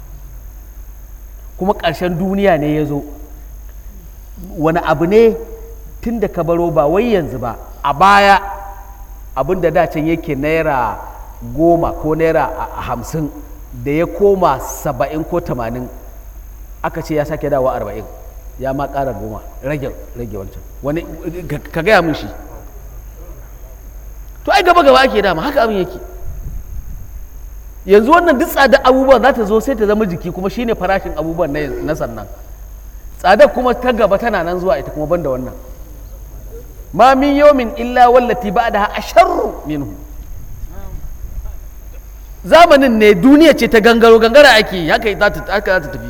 kuma ƙarshen duniya ne ya zo wani abu ne tun da ka baro ba wai yanzu ba a baya abin da dacen yake naira goma ko naira hamsin da ya koma saba'in ko tamanin aka ce ya sake dawa arba'in ya ma ƙara goma rage rage wancan wani ka gaya mun shi to ai gaba gaba ake dama haka abin yake yanzu wannan duk tsadar abubuwan za ta zo sai ta zama jiki kuma shine farashin abubuwan na sannan tsadar kuma ta gaba tana nan zuwa ita kuma banda wannan ma min yawmin illa wallati ba'daha asharru minhu zamanin ne duniya ce ta gangaro gangara ake haka za ta tafi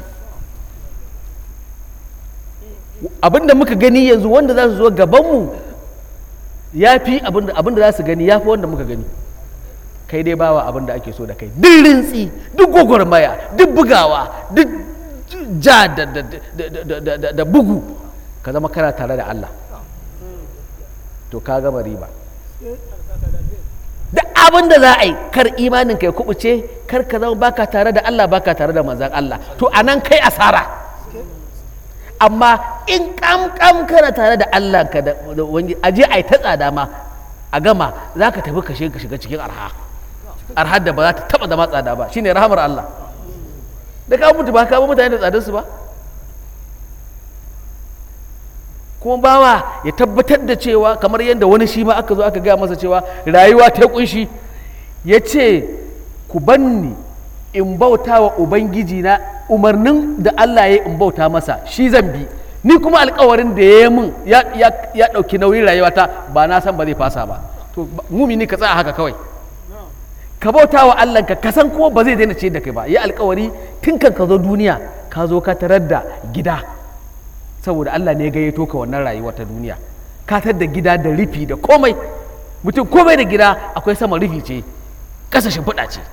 abinda muka gani yanzu wanda za su zo gabanmu ya fi abinda za su gani ya fi wanda muka gani kai dai bawa abinda ake so da kai duk rintsi duk gwagwarmaya duk bugawa duk ja da bugu ka zama kana tare da Allah to ka gama riba duk abin da za a yi kar imanin ka ya kubuce kar ka zama baka tare da Allah baka tare da manzan Allah to anan kai asara amma in kam kam kana tare da Allah ka da wani aje ai ta tsada ma a gama za ka tafi kashe ka shiga cikin arha arhar da ba za ta taba zama tsada ba shine rahamar Allah da ka mutu ba ka ba mutane da tsadar su ba kuma bawa ya tabbatar da cewa kamar yadda wani shi ma aka zo aka gaya masa cewa rayuwa ta kunshi ya ce ku banni in bauta wa ubangiji na umarnin da Allah ya in bauta masa shi zan bi ni kuma alkawarin da ya yi min ya ɗauki nauyin rayuwata ba na san ba zai fasa ba to mumini ka tsaya haka kawai ka bauta wa Allah ka kasan kuma ba zai daina ce da kai ba ya alkawari tun kan ka zo duniya ka zo ka tarar da gida saboda Allah ne ya gayyato ka wannan rayuwa ta duniya ka tar da gida da rufi da komai mutum komai da gida akwai sama rufi ce ƙasa shimfiɗa ce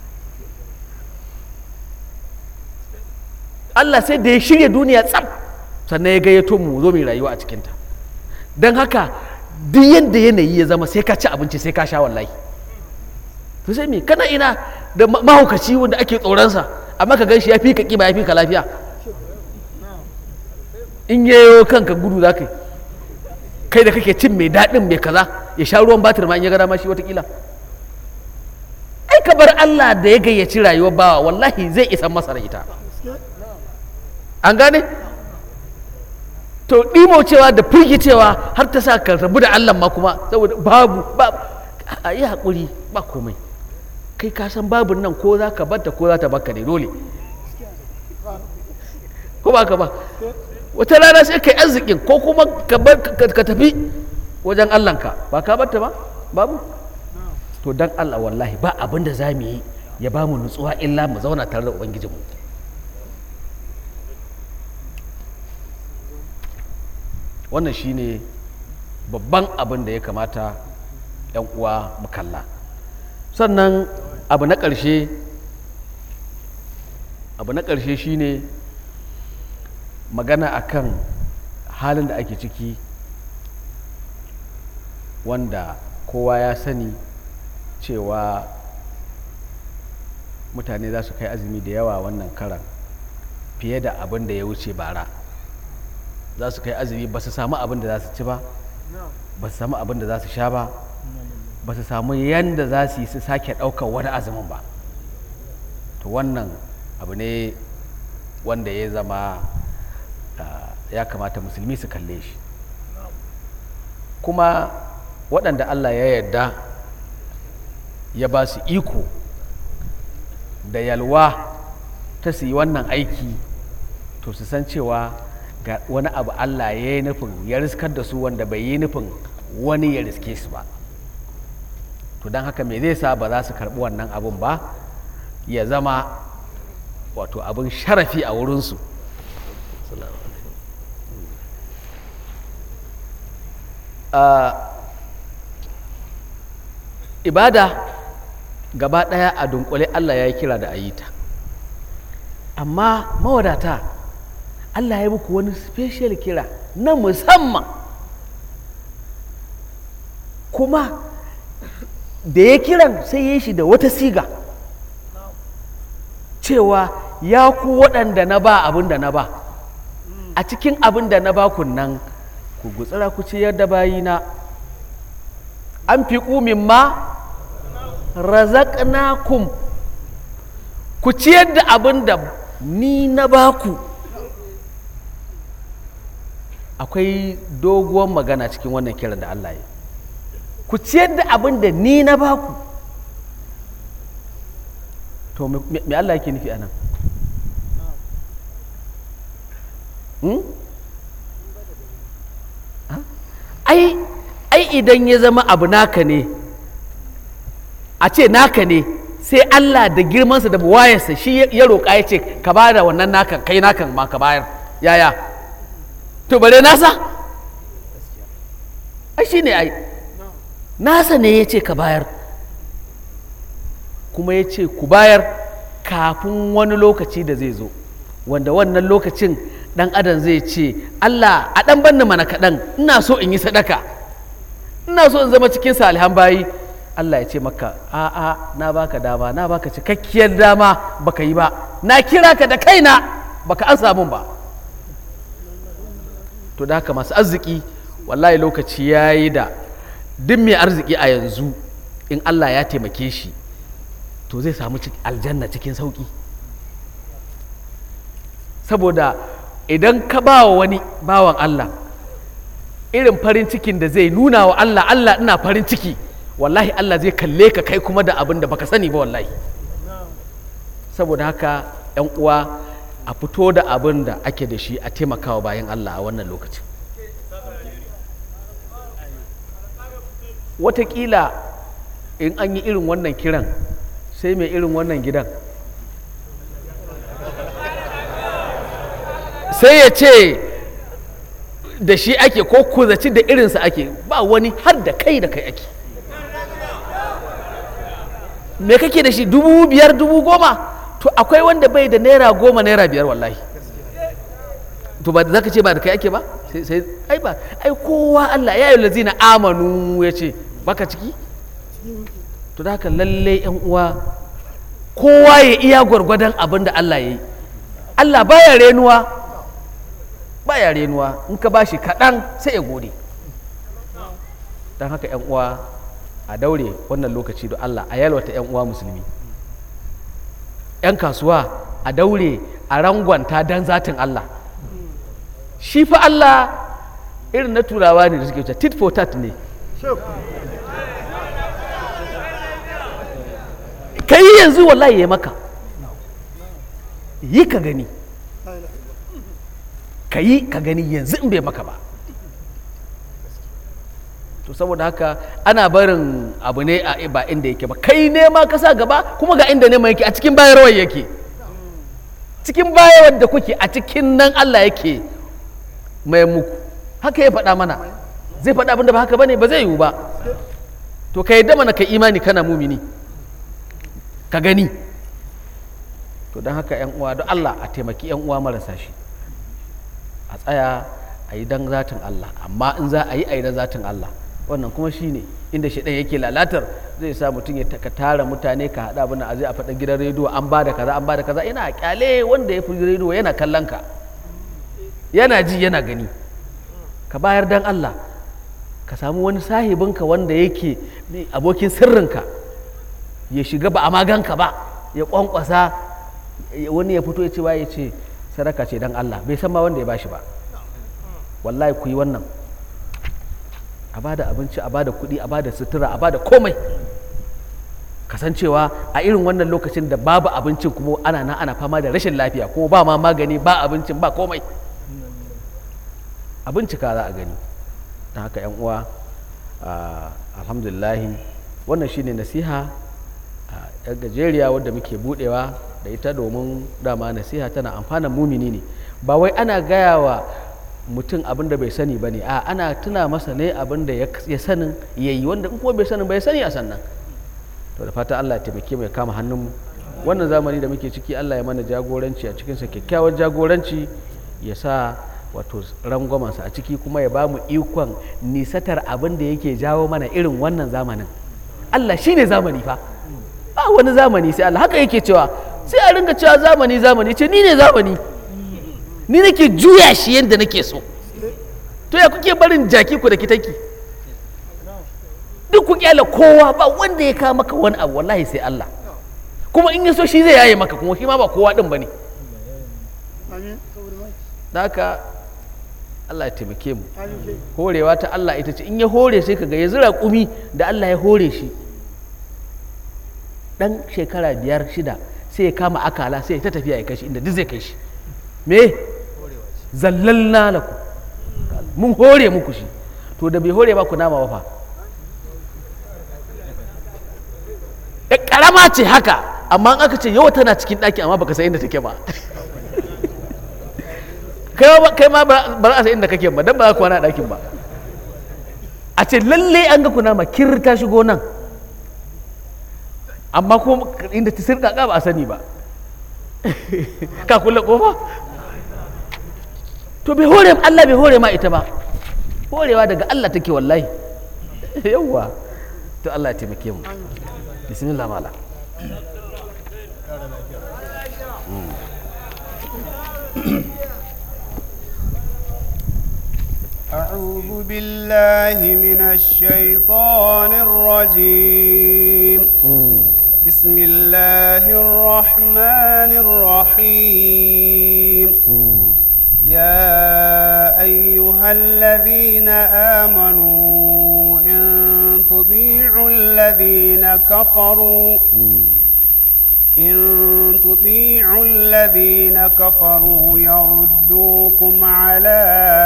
Allah sai da ya shirya duniya tsam sannan ya gayyato mu zo mai rayuwa a cikinta don haka duk yadda yanayi ya zama sai ka ci abinci sai ka sha wallahi to sai me kana ina da mahaukaci wanda ake tsoronsa amma ka gan shi ya fi ka ƙiba ya fi ka lafiya in yayo kanka gudu za ka yi kai da kake cin mai daɗin mai kaza ya sha ruwan batir ma in ya gara ma shi watakila ai ka bar Allah da ya gayyaci rayuwar bawa wallahi zai isan masa da ita an gane to ɗimo cewa da firgicewa har ta sa ka rabu da Allah ma kuma saboda babu ba a yi haƙuri ba komai kai ka san babun nan ko za ka batta ko za ta baka ne dole ko ba ka ba wata rana sai kai arzikin ko kuma ka tafi wajen Allahnka ba ka batta ba babu to dan Allah wallahi ba abin da za mu yi ya ba mu nutsuwa illa mu zauna tare da ubangijinmu wannan shine babban abin da ya kamata 'yan uwa mu kalla sannan abu na ƙarshe abu na ƙarshe shine magana akan halin da ake ciki wanda kowa ya sani cewa mutane za su kai azumi da yawa wannan karan fiye da abin da ya wuce bara za su kai azumi ba su samu abin da za su ci ba ba su samu abin da za su sha ba ba su samu yadda za su yi su sake ɗaukar wani azumin ba to wannan abu ne wanda ya zama ya kamata musulmi su kalle shi kuma waɗanda allah ya yarda ya ba su iko da yalwa ta su yi wannan aiki to su san cewa ga wani abu allah ya yi nufin ya riskar da su wanda bai yi nufin wani ya riske su ba to don haka me zai sa ba za su karɓi wannan abun ba ya zama wato abin sharafi a wurinsu ibada gaba ɗaya a dunkule Allah ya yi kira da a yi ta amma mawadata Allah ya muku wani special kira na musamman kuma da ya kiran sai ya shi da wata siga cewa ya ku waɗanda na ba abin da na ba a cikin abin da na ba kun nan ku gutsira ku ciyar da bayina an fi ƙumin ma razaqnakum ku ciyar da abin da ni na baku akwai doguwar magana cikin wannan kiran da Allah ya ku ciyar da abin da ni na baku to me me Allah yake nufi anan hmm? Ha? ai ai idan ya zama abu naka ne a ce naka ne sai Allah da girmansa da buwayarsa shi ya- ya roƙa ya ce ka ba da wannan nakan kai nakan ma ka bayar yaya to bare nasa ai shi ne ai nasa ne ya ce ka bayar kuma ya ce ku bayar kafin wani lokaci da zai zo wanda wannan lokacin dan adam zai ce Allah a dan banni mana kaɗan ina so in yi sadaka ina so in zama cikin salihan bayi Allah ya ce maka a'a na baka dama na baka cikakkiyar dama baka yi ba na kira ka da kaina baka an samun ba to da haka masu arziki wallahi lokaci ya yi da duk mai arziki a yanzu in Allah ya taimake shi to zai samu cik- aljanna cikin sauki saboda idan ka ba wa wani bawan Allah irin farin cikin da zai nuna wa Allah Allah ina farin ciki wallahi Allah zai kalle ka kai kuma da abin da baka sani ba wallahi saboda haka yan uwa a fito da abin da ake da shi a taimakawa bayan Allah a wannan lokacin watakila in an yi irin wannan kiran sai mai irin wannan gidan sai ya ce da shi ake ko kuzaci da irinsa ake ba wani har da kai da kai ake me kake da shi dubu biyar dubu goma to akwai wanda bai da naira goma naira biyar wallahi to ba za ka ce ba da kai ake ba sai sai ai ba ai kowa Allah ya yi lazina amanu ya ce baka ciki to da haka lalle yan uwa kowa ya iya gwargwadon abin da Allah ya yi Allah baya renuwa baya renuwa in ka bashi kaɗan sai ya gode don haka yan uwa a daure wannan lokaci da Allah a yalwata yan uwa musulmi yan kasuwa a daure a rangwanta don zatin Allah shi fa Allah irin na turawa ne da suke wuce tit for tat ne ka yi yanzu wallahi ya maka yi ka gani ka yi ka gani yanzu in bai maka ba to saboda haka ana barin abu ne a ba inda yake ba kai nema ka sa gaba kuma ga inda nema yake a cikin bayarwar yake cikin bayarwar da kuke a cikin nan Allah yake mai muku haka ya faɗa mana zai faɗa abin da ba haka bane ba zai yiwu ba to ka yadda mana ka imani kana mumini ka gani to don haka yan uwa don Allah a taimaki yan uwa marasa shi a tsaya a yi don zatin Allah amma in za a yi a yi don zatin Allah wannan kuma shi ne inda shi ɗan yake lalatar zai sa mutum ya ka tara mutane ka haɗa abin a zai a faɗin gidan rediyo an ba da kaza an ba da kaza ina kyale wanda ya fi rediyo yana kallon ka yana ji yana gani ka bayar don Allah ka samu wani sahibinka wanda yake abokin sirrinka ya shiga ba a maganka ba ya kwankwasa wani ya fito ya ce ya ce sadaka ce don Allah bai san ma wanda ya bashi ba wallahi ku yi wannan a bada abinci a bada kuɗi a bada sutura a bada komai kasancewa a irin wannan lokacin da babu abincin kuma ana nan ana fama da rashin lafiya kuma ba ma magani ba abincin ba komai abincika za a gani ta haka yan uwa alhamdulillahi wannan shine nasiha yan gajeriya wadda muke budewa da ita domin dama nasiha tana amfanan mumini ne ba wai ana gaya wa mutum abin da bai sani ba ne a ana tuna masa ne abin da ya sanin ya yi wanda in kuma bai sanin bai sani a sannan to da fata Allah ya taimake mu ya kama hannunmu wannan zamani da muke ciki Allah ya mana jagoranci a cikinsa kyakkyawar jagoranci ya sa wato rangwamansa a ciki kuma ya ba mu ikon nisatar abin da yake jawo mana irin wannan zamanin Allah shi ne zamani fa ba wani zamani sai Allah haka yake cewa sai a ringa cewa zamani zamani ce ni ne zamani ni nake juya shi yadda nake so to ya kuke barin jaki ku da kitaki duk ku kyala kowa ba wanda ya kawo maka wani abu wallahi sai Allah kuma in ya so shi zai yaye maka kuma shi ma ba kowa din bane da haka Allah ya taimake mu horewa ta Allah ita ce in ya hore sai kaga ya zira kumi da Allah ya hore shi dan shekara biyar shida sai ya kama akala sai ya ta tafiya ya kashi inda duk zai kai shi me zallalna laku mun hore muku shi to da bai hore ba ku nama wafa ya karama ce haka amma in aka ce yau tana cikin ɗaki amma baka san inda take ba kai ma ba za a san inda kake ba dan ba za ku kwana a ɗakin ba a ce lalle an ga kuna ma kir ta shigo nan amma ko inda ta sirka ba a sani ba ka kulle kofa to bai hore Allah bai hore ma ita ba horewa daga Allah take wallahi yawwa to Allah ya taimake mu bismillah mala أعوذ بالله من الشيطان الرجيم بسم الله الرحمن الرحيم يا أيها الذين آمنوا إن تطيعوا الذين كفروا إن تطيعوا الذين كفروا يردوكم على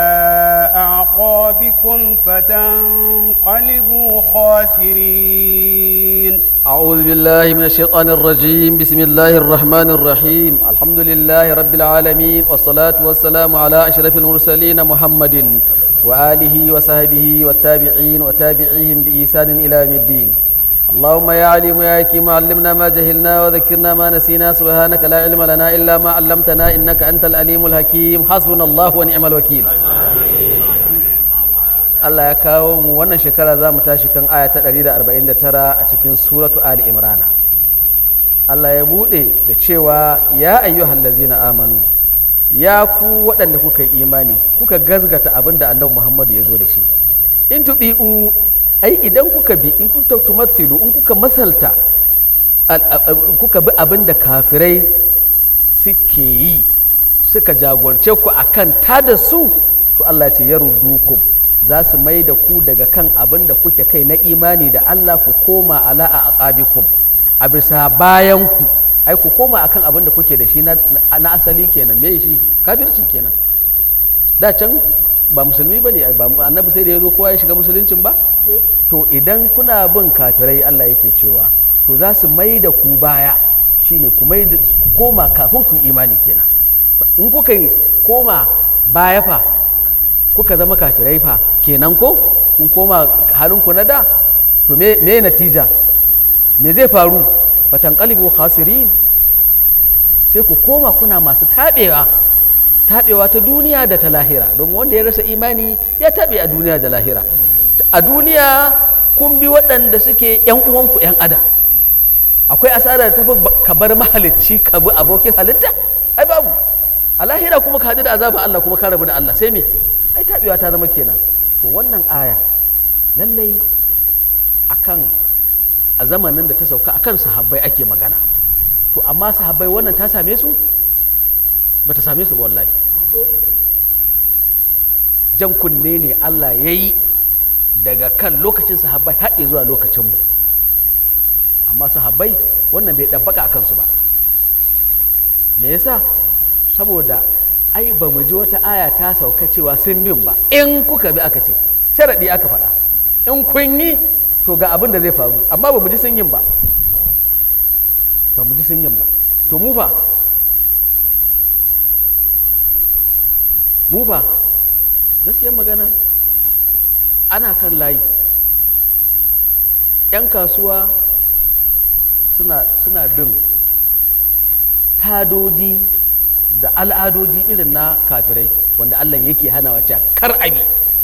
أعقابكم فتنقلبوا خاسرين أعوذ بالله من الشيطان الرجيم بسم الله الرحمن الرحيم الحمد لله رب العالمين والصلاة والسلام على أشرف المرسلين محمد وآله وصحبه والتابعين وتابعيهم بإحسان إلى يوم الدين اللهم يا عليم يا حكيم علمنا ما جهلنا وذكرنا ما نسينا سبحانك لا علم لنا إلا ما علمتنا إنك أنت العليم الحكيم حسبنا الله ونعم الوكيل Allah ya kawo mu wannan shekara za mu tashi kan aya ta 149 a cikin suratu Ali Imrana Allah ya buɗe da cewa ya ayyuhal ladzina amanu ya ku waɗanda kuka yi imani kuka gazgata abin da annabi Muhammad ya zo da shi in tuɗi'u ai idan kuka bi in kuka tumathilu in kuka masalta kuka bi abin da kafirai suke yi suka jagorce ku akan tada su to Allah ce ya rudukum za su mai da ku daga kan abin da kuke kai na imani da Allah ku koma ala a aqabikum a bisa bayan ku ai ku koma akan abin da kuke da shi na asali kenan me shi kafirci kenan da can ba musulmi ba ne annabi sai da ya zo kowa ya shiga musuluncin ba to idan kuna bin kafirai Allah yake cewa to za su mai da ku baya shine ku mai da ku koma kafin ku imani kenan in kuka koma baya fa kuka zama kafirai fa kenan ko kun koma halinku na da to me me natija me zai faru fatan qalibu khasirin sai ku koma kuna masu tabewa tabewa ta duniya da ta lahira domin wanda ya rasa imani ya tabe a duniya da lahira a duniya kun bi waɗanda suke yan uwanku yan adam akwai asara da tafi ka bar mahalicci ka bi abokin halitta ai babu a lahira kuma ka haɗu da azaban Allah kuma ka rabu da Allah sai me ai taɓewa ta zama kenan to wannan aya lallai akan a zamanin da ta sauka akan sahabbai ake magana to amma sahabbai wannan ta same su ba ta same su ba wallahi jan kunne ne Allah ya yi daga kan lokacin sahabbai haɗe zuwa lokacinmu amma sahabbai wannan bai ɗabbaka a kansu ba me yasa saboda ai ba mu ji wata aya ta sauka cewa sun bin ba in kuka bi aka ce sharaɗi aka faɗa in kun yi to ga abin da zai faru amma ba mu ji sun yin ba ba mu ji sun yin ba to mu fa mu fa gaskiyar magana ana kan layi 'yan kasuwa suna suna bin tadodi da al'adodi irin na kafirai wanda Allah yake hanawa cewa kar abi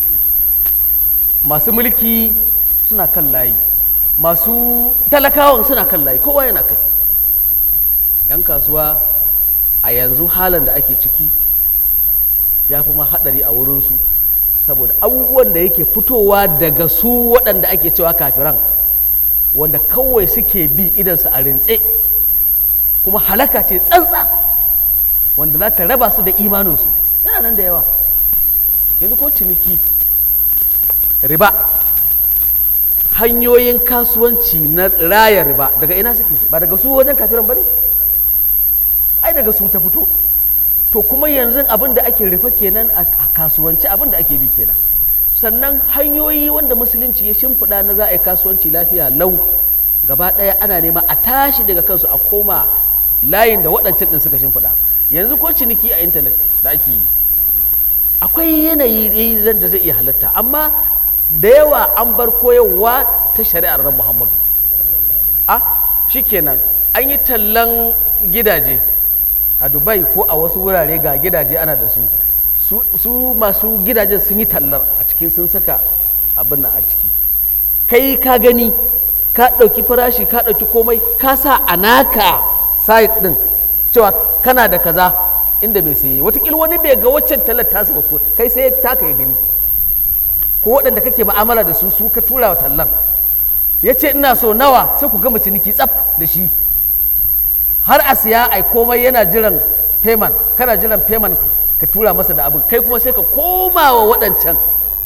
masu mulki suna kan layi masu talakawan suna kan layi kowa yana kai yan kasuwa a yanzu halin da ake ciki ya fi ma haɗari a wurinsu saboda abubuwan da yake fitowa daga su waɗanda ake cewa kafiran wanda kawai suke bi idansu a rintse kuma halaka ce tsantsa wanda za ta raba su da imaninsu yana nan da yawa yanzu ko ciniki riba hanyoyin kasuwanci na raya riba daga ina suke ba daga su wajen kafiran ba ne ai daga su ta fito to kuma yanzu abin da ake rufe kenan a kasuwanci abin da ake bi kenan sannan hanyoyi wanda musulunci ya shimfiɗa na za a yi kasuwanci lafiya lau gaba ɗaya ana nema a tashi daga kansu a koma layin da waɗancan ɗin suka shimfiɗa yanzu ko ciniki a intanet da ake yi akwai yanayi da zai iya halatta amma da yawa an bar koyarwa ta shari'ar ran muhammadu a shikenan an yi tallan gidaje a dubai ko a wasu wurare ga gidaje ana da su su masu gidajen sun yi tallar a cikin sun saka abin nan a ciki kai ka gani ka ɗauki farashi ka ɗauki komai ka sa a naka site ɗin cewa kana da kaza inda mai saye watakila wani bai ga waccan tallar tasu ba ko kai sai taka ya gani ko waɗanda kake ma'amala da su su ka tura wa tallan ya ce ina so nawa sai ku gama ciniki tsaf da shi har a siya ai komai yana jiran payment kana jiran payment ka tura masa da abin kai kuma sai ka koma wa waɗancan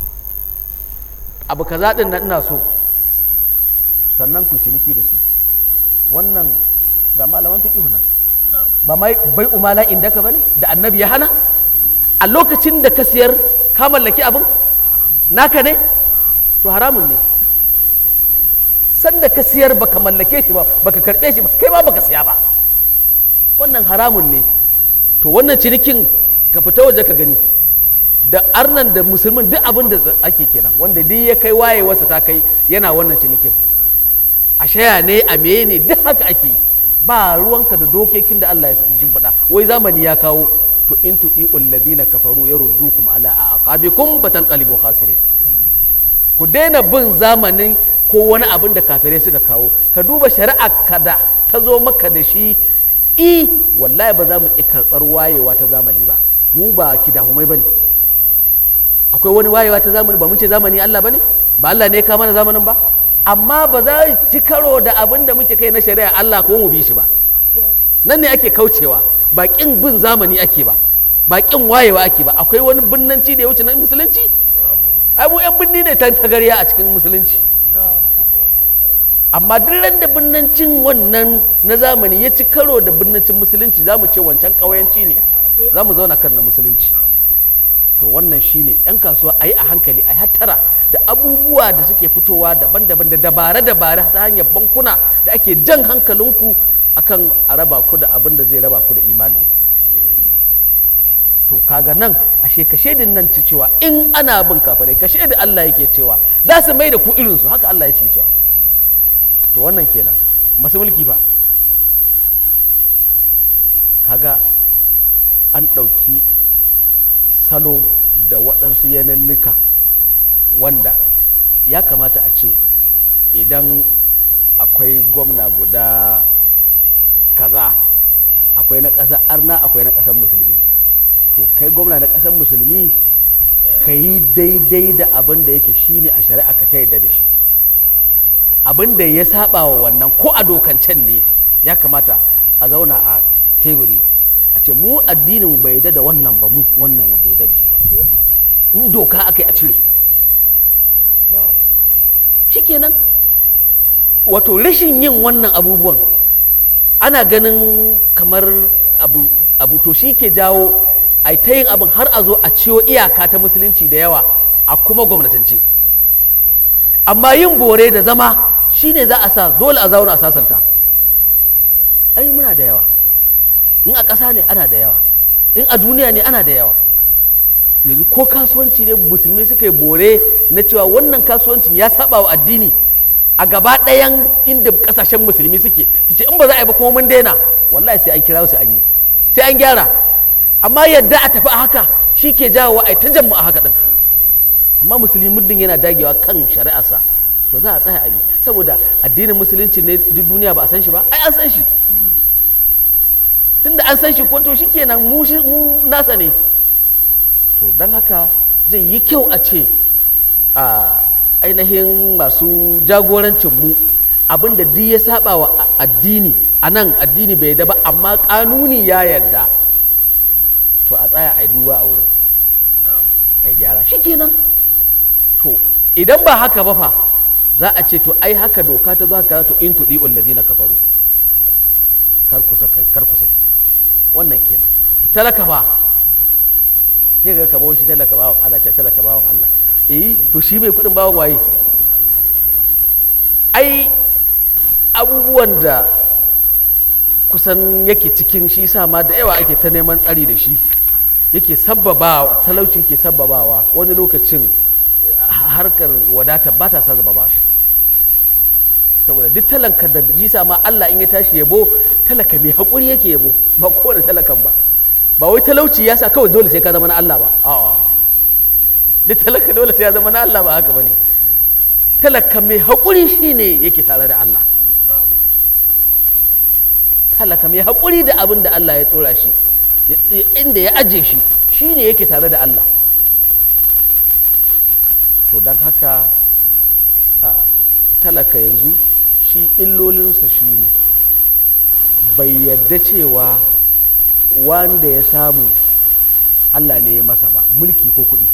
abu kaza ɗin nan ina so sannan ku ciniki da su wannan ga malaman fiƙihu nan ba mai bai umala inda ka bane da annabi ya hana a lokacin da ka siyar ka mallaki abin naka ne to haramun ne sanda ka siyar baka mallake shi ba baka karɓe shi ba kai ma baka siya ba wannan haramun ne to wannan cinikin ka fita waje ka gani da arnan da musulmin duk abin da ake kenan wanda duk ya kai wayewarsa ta kai yana wannan cinikin a shaya ne a meye ne duk haka ake ba ruwanka da dokokin da Allah ya shimfiɗa wai zamani ya kawo to in tuɗi'ul ladina kafaru yaruddukum ala aqabikum fatanqalibu khasirin ku daina bin zamanin ko wani abin da kafirai suka kawo ka duba shari'a kada ta zo maka da shi i wallahi ba za mu ƙi karɓar wayewa ta zamani ba mu ba kidahumai ba ne akwai wani wayewa ta zamani ba mun ce zamani Allah ba ne ba Allah ne ya kama na zamanin ba amma ba za ci karo da abin da muke kai na shari'a Allah ko mu bi shi ba nan ne ake kaucewa ba ƙin bin zamani ake ba ba ƙin wayewa ake ba akwai wani binnanci da ya wuce na musulunci ai mu yan binni ne tan tagarya a cikin musulunci amma duk ran da binnancin wannan na zamani ya ci karo da binnancin musulunci za mu ce wancan ƙauyanci ne za mu zauna kan na musulunci to wannan shine yan kasuwa a yi a hankali a hattara da abubuwa da suke fitowa daban-daban da dabare-dabare ta hanyar bankuna da ake jan hankalinku akan a raba ku da abin da zai raba ku da imaninku to kaga nan ashe ka shaidin nan ci cewa in ana bin kafirai ka shaidi Allah yake cewa za su mai da ku irinsu haka Allah ya ce cewa to wannan kenan masu mulki fa kaga an ɗauki salo da waɗansu yanannuka wanda ya kamata a ce idan akwai gwamna guda kaza akwai na ƙasar arna akwai na ƙasar musulmi to kai gwamna na ƙasar musulmi ka yi daidai da abin da yake shine a shari'a ka ta yadda da shi abin da ya saba wa wannan ko a dokancen ne ya kamata a zauna a teburi a ce mu addinin bai yadda da wannan ba mu wannan bai yadda da shi ba in doka aka yi a cire shikenan wato rashin yin wannan abubuwan ana ganin kamar abu, abu to shi ke jawo a ta yin abin har a zo a ciwo iyaka ta musulunci da yawa a kuma gwamnatance amma yin bore da zama shine za a sa dole a zauna a sasanta ai muna da yawa in a ƙasa ne ana da yawa in a duniya ne ana da yawa yanzu ko kasuwanci ne musulmi suka yi bore na cewa wannan kasuwancin ya saba wa addini a gaba ɗayan inda ƙasashen musulmi suke su ce in ba za a yi ba kuma mun daina wallahi sai an kira su an yi sai an gyara amma yadda a tafi a haka shi ke jawo a ta jammu a haka ɗin amma musulmi muddin yana dagewa kan shari'arsa to za a tsaya abi saboda addinin musulunci ne duk duniya ba a san shi ba ai an san shi tunda an san shi ko to shikenan mu shi mu nasa ne to don haka zai yi kyau a ce a ainihin masu jagorancin mu abinda duk ya saba wa addini a nan addini bai da ba amma kanuni ya yarda to a tsaya a yi duba a wurin a yi gyara shikenan to idan ba haka ba fa za a ce to ai haka doka ta za ka to in tuɗi ullazi na kafaru kar ku saki kar ku saki wannan kenan talaka ba sai ga kamar shi talaka bawan ana ce talaka bawan Allah eh to shi mai kuɗin bawan waye ai abubuwan da kusan yake cikin shi sa ma da yawa ake ta neman tsari da shi yake sabbabawa talauci yake sabbabawa wani lokacin harkar wadata ba ta sababa shi saboda duk talanka da jisa ma Allah in ya tashi yabo talaka mai haƙuri yake yabo ba kowane talakan ba ba wai talauci ya sa kawai dole sai ka zama na Allah ba a'a duk talaka dole sai ya zama na Allah ba haka bane talaka mai haƙuri shine yake tare da Allah talaka mai haƙuri da abin da Allah ya tsora shi inda ya aje shi shine yake tare da Allah to don haka talaka yanzu shi illolinsa shi ne bai yadda cewa wanda ya samu Allah ne ya masa ba mulki ko kuɗi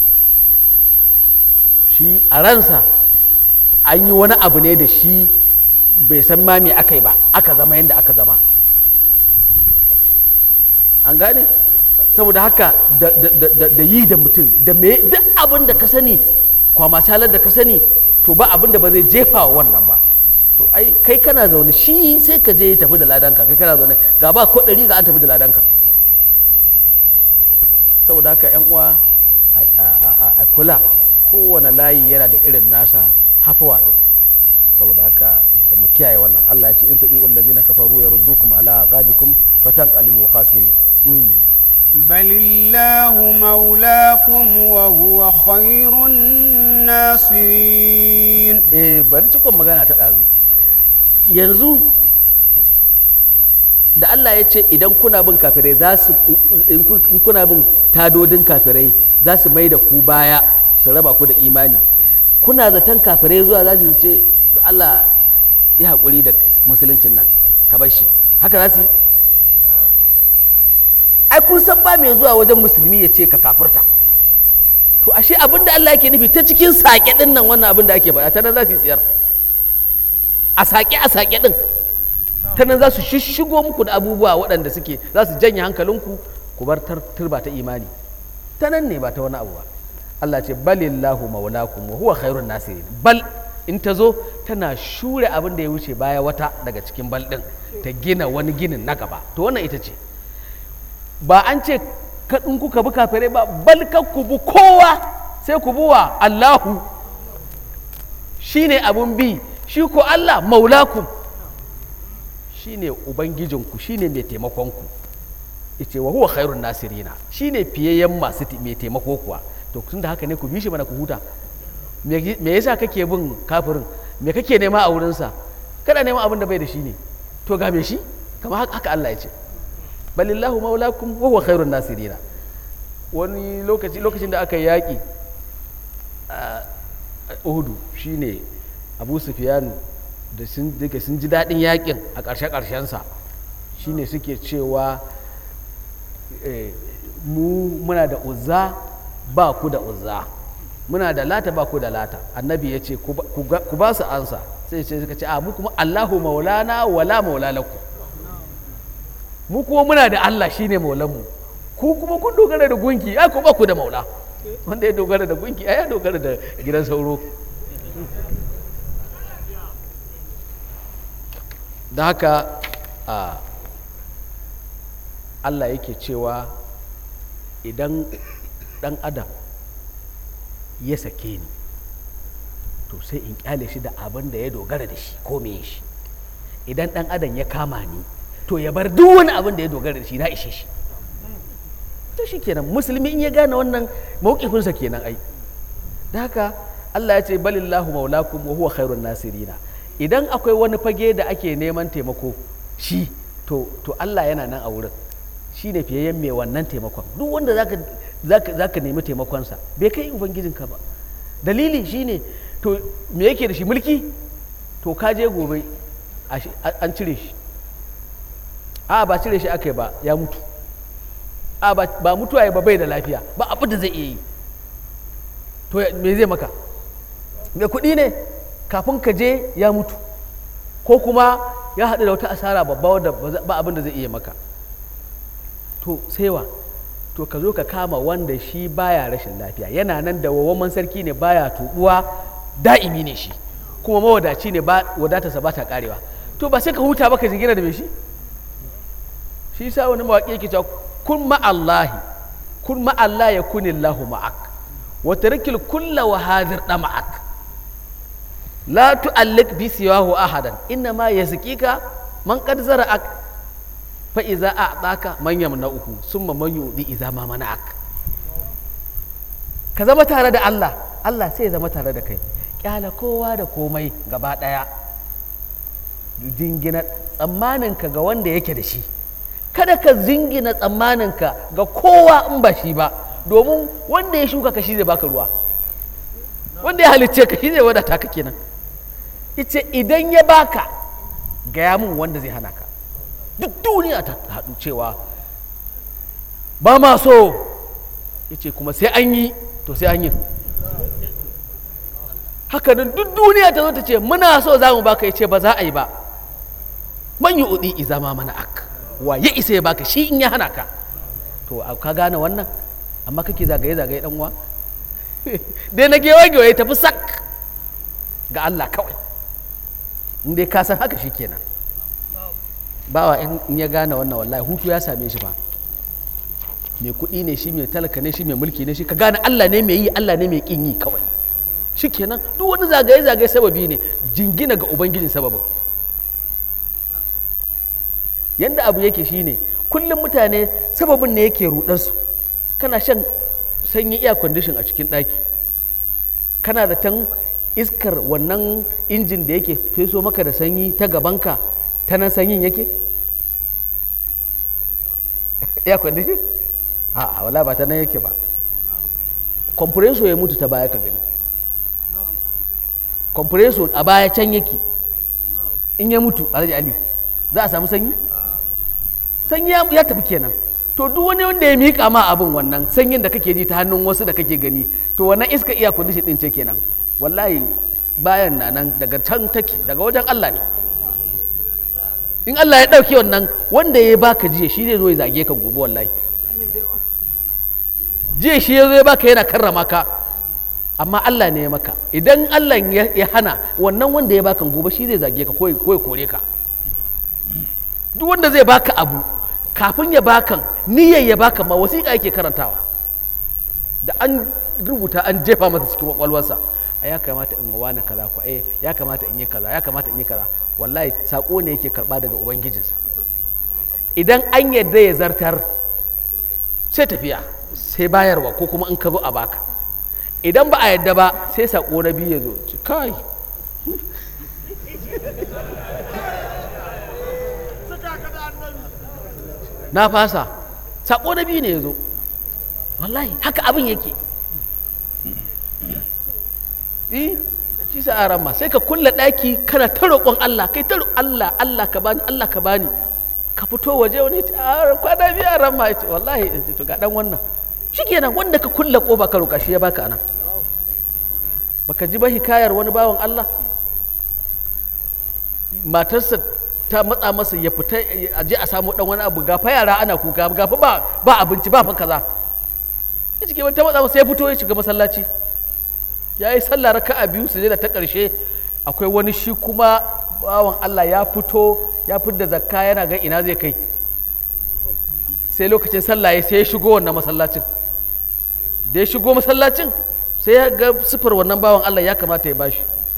shi a ransa an yi wani abu ne da shi bai san ma me aka yi ba aka zama yadda aka zama an gane saboda haka da yi da mutum da me duk abin da ka sani kwama talar da ka sani to ba abin da ba zai jefa wa wannan ba to ai kai kana zaune shi sai ka je tafi da ladanka kai kana zaune ga ba ko ɗari ga an tafi da ladanka saboda haka yan uwa a kula kowane layi yana da irin nasa hafuwa din saboda haka da mu kiyaye wannan Allah ya ce in tuɗi wallazina kafaru yaruddukum ala aqabikum fatanqalibu khasirin بل الله مولاكم وهو خير الناصرين eh bari cikon magana ta ɗazu yanzu da Allah ya ce idan kuna bin kafirai za su in kuna bin tadodin kafirai za su mai da ku baya su raba ku da imani kuna zaton kafirai zuwa za su ce Allah ya haƙuri da musuluncin nan ka bar shi haka za su yi ai kun san ba mai zuwa wajen musulmi ya ce ka kafurta to ashe abin da Allah yake nufi ta cikin saƙe ɗin nan wannan abin da ake faɗa ta nan za su yi tsiyar a saƙe a saƙe ɗin ta nan za su shishigo muku da abubuwa waɗanda suke za su janye hankalinku ku bar turba ta imani ta nan ne ba ta wani abu ba Allah ce balillahu maulakum wa huwa khairun nasirin bal in ta zo tana shure abin da ya wuce baya wata daga cikin bal ɗin ta gina wani ginin na gaba to wannan ita ce ba an ce in kuka bi kafirai ba bal ku bi kowa sai ku bi wa Allahu shine abun bi shi ko Allah maulakum shine ubangijinku shine mai taimakonku yace wa huwa khairun nasirina shine fiyayyen masu mai taimako kuwa to tun da haka ne ku bi shi mana ku huta me yasa kake bin kafirin me kake nema a wurinsa kada neman abin da bai da shi ne to ga me shi kamar haka Allah ya ce balillahu maulakum wa huwa khairun nasirina wani lokaci lokacin da aka yi yaƙi a Uhudu shine Abu Sufyan da sun daga sun ji daɗin yaƙin a ƙarshe ƙarshensa shine suke cewa mu muna da uzza ba ku da uzza muna da lata ba ku da lata annabi ya ce ku ba su ansa sai ce suka ce a mu kuma Allahu maulana wala maula lakum mu kuma muna da Allah shine maulanmu ku kuma kun dogara da gunki ai ku ba ku da maula wanda ya dogara da gunki ai ya dogara da gidan sauro da haka a Allah yake cewa idan dan adam ya sake ni to sai in kyale shi da abin da ya dogara da shi ko me shi idan dan adam ya kama ni to ya bar duk wani abin da ya dogara da shi na ishe shi to shi kenan musulmi in ya gane wannan mawkifinsa kenan ai da haka Allah ya ce balillahu maulakum wa huwa khairun nasirina idan akwai wani fage da ake neman taimako shi to to Allah yana nan a wurin shi ne fiyayyen mai wannan taimakon duk wanda zaka zaka zaka nemi taimakonsa bai kai ubangijinka ba dalili shine to me yake da shi mulki to ka je gobe a shi- a- an cire shi a ba cire shi aka yi ba ya mutu a ba ba mutuwa ya ba bai da lafiya ba abin da zai iya yi to ya- me zai maka mai kuɗi ne kafin ka je ya mutu ko kuma ya haɗu da wata asara babba wadda ba za- ba abin da zai iya maka to saiwa to ka zo ka kama wanda shi baya rashin lafiya yana nan da wawaman sarki ne baya tubuwa da'imi ne shi kuma mawadaci ne ba wadatarsa ba ta karewa to ba sai ka huta ba ka jingina da mai shi shi sa wani mawaƙi yake cewa kun ma'allahi kun ma'allah ya kuni lahu ma'ak wa tarkil kulla wa hadir da ma'ak la tu'allik bi siwahu ahadan inna ma yazkika man qad zara'ak fa iza a'taka man yamna'uhu summa man yudi iza ma mana'ak ka zama tare da Allah Allah sai ya zama tare da kai kyala kowa da komai gaba daya jingina tsammaninka ga wanda yake da shi kada ka jingina tsammaninka ga kowa in ba shi ba domin wanda ya shuka ka shi zai baka ruwa wanda ya halicce ka shi zai wadata ka kenan ita idan ya baka gaya mun wanda zai hana ka duk duniya ta haɗu cewa ba ma so ya ce kuma sai an yi to sai an yi haka nan duk duniya ta zo ta ce muna so za mu baka ya ce ba za a yi ba man yi uɗi iza ma mana ak wa ya isa ya baka shi in ya hana ka to a ka gane wannan amma kake zagaye zagaye dan uwa dai na gewa gewa tafi sak ga Allah kawai in dai ka san haka shi kenan bawa in in ya gane wannan wallahi hutu ya same shi ba mai kuɗi ne shi mai talaka ne shi mai mulki ne shi ka gane Allah ne mai yi Allah ne mai kin yi kawai shi kenan duk wani zagaye zagaye sababi ne jingina ga ubangijin sababin yanda abu yake shine kullum mutane sababin ne yake rudarsu kana shan sanyi iya kwandishin a cikin ɗaki kana da tan iskar wannan injin da yake feso maka da sanyi ta gabanka ta nan sanyin yake iya kwandishin a wala ba ta nan yake ba kompreso ya mutu ta baya ka gani kompreso a baya can yake in ya mutu alhaji ali za a samu sanyi sanyi ya, ya tafi kenan to duk wani wanda ya miƙa ma abin wannan sanyin da kake ji ta hannun wasu da kake gani to wannan iska iya kundishin din ce kenan wallahi bayan na nan daga can take daga wajen Allah ne in Allah ya ɗauki wannan wanda ya baka jiya shi zai zo ya zage ka gobe wallahi jiya shi ya zo ya baka yana karrama ka amma Allah ne ya maka idan Allah ya ya hana wannan wanda ya baka gobe shi zai zage ka ko ya ko ya kore ka duk wanda zai baka abu kafin ya bakan niyyar ya baka ma wasiƙa yake karantawa da an rubuta an jefa masa cikin kwakwalwarsa a ya kamata in wani kaza ko eh ya kamata in yi kaza ya kamata in yi kaza wallahi sako ne yake karba daga ubangijinsa idan an yadda ya zartar sai tafiya sai bayarwa ko kuma in ka zo a baka idan ba a yadda ba sai sako na biyu ya zo ci kai na fasa sako na biyu ne ya zo wallahi haka abin yake eh shi sa aran ma sai ka kulle ɗaki kana ta roƙon Allah kai ta ro- Allah Allah ka bani Allah ka bani ka fito waje wani ya ce a kwana biyu aran ma ya ce wallahi ya ce to ga dan wannan shikenan wanda ka kulle ƙofa ka roƙa shi ya baka anan baka ji ba hikayar wani bawan Allah matarsa ta matsa masa ya fita a je a samu dan wani abu gafa yara ana kuka gafa ba ba abinci ba fa kaza ya cike ta matsa masa ya fito ya shiga masallaci ya yi sallah raka'a biyu su da ta ƙarshe akwai wani shi kuma bawan Allah ya fito ya fidda zakka yana ga ina zai kai sai lokacin sallah ya sai ya shigo wannan masallacin da ya shigo masallacin sai ya ga sifar wannan bawan Allah ya kamata ya bashi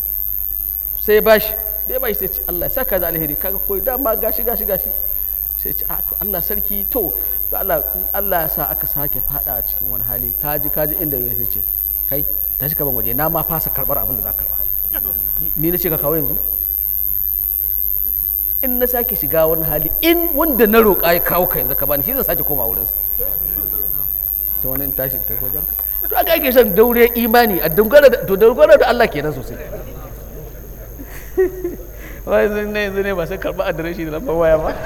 sai ya bashi da ya bashi sai ce Allah ya saka da alheri kaga koyi dama gashi gashi gashi sai ce a to Allah sarki to to Allah in Allah ya sa aka sake fada a cikin wani hali kaji kaji inda ya sai ce kai tashi ka ban waje na ma fasa karbar abin da za ka karba ni na ce ka kawo yanzu in na sake shiga wani hali in wanda na roƙa ya kawo ka yanzu ka bani shi zan sake koma wurinsa sai wani in tashi ta wajen ka to aka ake son daure imani a dogara da to dogara da Allah kenan sosai wai yanzu ne yanzu ne ba sai karɓa adireshi da lambar waya ba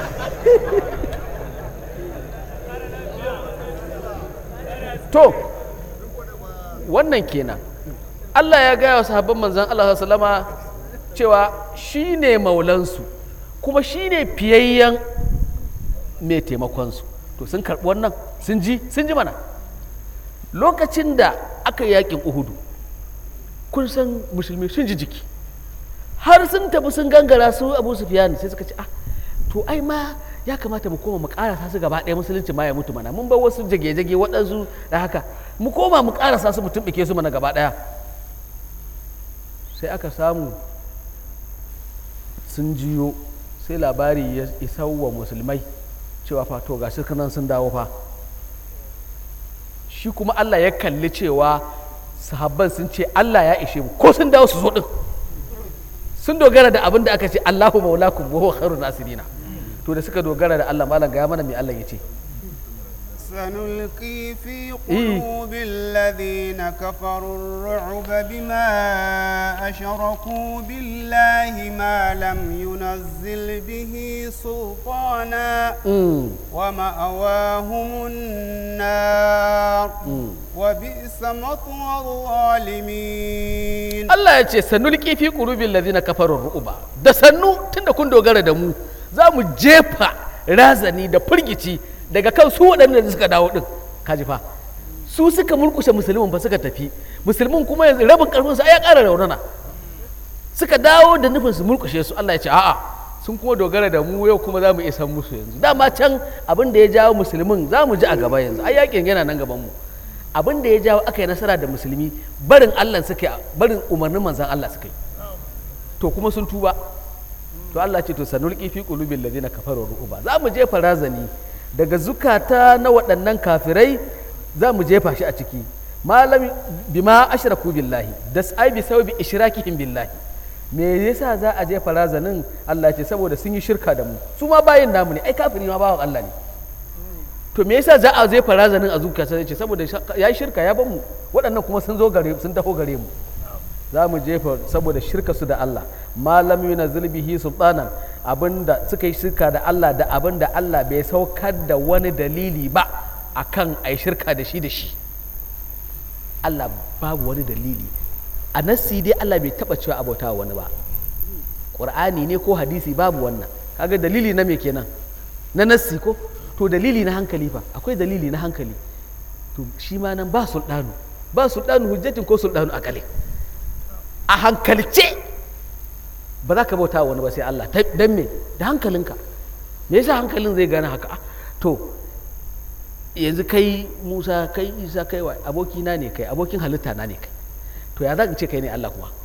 to wannan kenan Allah ya gaya wa sahabban manzan Allah sallama cewa shi ne maulansu kuma shi ne fiyayyen mai taimakonsu to sun karɓi wannan sun ji sun ji mana lokacin da aka yi yakin uhudu kun san musulmi sun ji jiki har sun tafi sun gangara su abu sufyan sai suka ce ah to ai ma ya kamata mu koma mu karasa su gaba ɗaya musulunci ma ya mutu mana mun bar wasu jage-jage waɗansu da haka mu koma mu karasa su mu tumɓuke su mana gaba ɗaya sai aka samu sun jiyo sai labari ya isa wa musulmai cewa fa to ga nan sun dawo fa shi kuma Allah ya kalli cewa sahabban sun ce Allah ya ishe mu ko sun dawo su zo din sun dogara da abin da aka ce Allahu maulakum wa huwa khairun nasirina to da suka dogara da Allah malam ga mana me Allah ya ce سنلقي في إيه. قلوب الذين كفروا الرعب بما أشركوا بالله ما لم ينزل به سلطانا ومأواهم النار وبئس مثوى الظالمين Allah ya ce sanulqi fi qulubil ladina kafaru ru'ba da sannu tunda kun dogara da mu za mu jefa razani da firgici daga kan su waɗanda da suka dawo din kaji fa su suka murkushe musulmin ba suka tafi musulmin kuma yanzu rabin karfin su ai ya ƙara raunana suka dawo da nufin su murkushe su Allah ya ce a'a sun kuma dogara da mu yau kuma za mu isa musu yanzu dama can abin da ya jawo musulmin za mu ji a gaba yanzu ai yakin yana nan gaban mu abin da ya jawo aka yi nasara da musulmi barin Allah suka yi barin umarnin manzan Allah suka yi to kuma sun tuba to Allah ce to sanulqi fi qulubil ladina kafaru ru'ba za mu jefa razani daga zukata na waɗannan kafirai za mu jefa shi a ciki malam bima ashraku billahi da ai bi sababi ishrakihim billahi me yasa za a jefa razanin Allah ce saboda sun yi shirka da mu su ma bayin namu ne ai kafiri ma bawan Allah ne to me yasa za a jefa razanin a zuciya sai ce saboda ya yi shirka ya ban mu waɗannan kuma sun zo gare sun taho gare mu za mu jefa saboda shirka su da Allah malam yunazil bihi sultanan abinda suka yi shirka da Allah da abinda Allah bai saukar da wani dalili ba akan ai shirka da shi da shi Allah babu wani dalili a nassi dai Allah bai taba cewa abota wani ba Qur'ani ne ko hadisi babu wannan kaga dalili na me kenan na nassi ko to dalili na hankali fa akwai dalili na hankali to shi ma nan ba sultanu ba sultanu hujjatin ko sultanu akali a hankalce ba za ka bauta wani ba sai Allah dan me da hankalinka me yasa hankalin zai gane haka Ah, to yanzu kai Musa kai Isa kai wa abokina ne kai abokin halitta na ne kai to ya za ka ce kai ne Allah kuma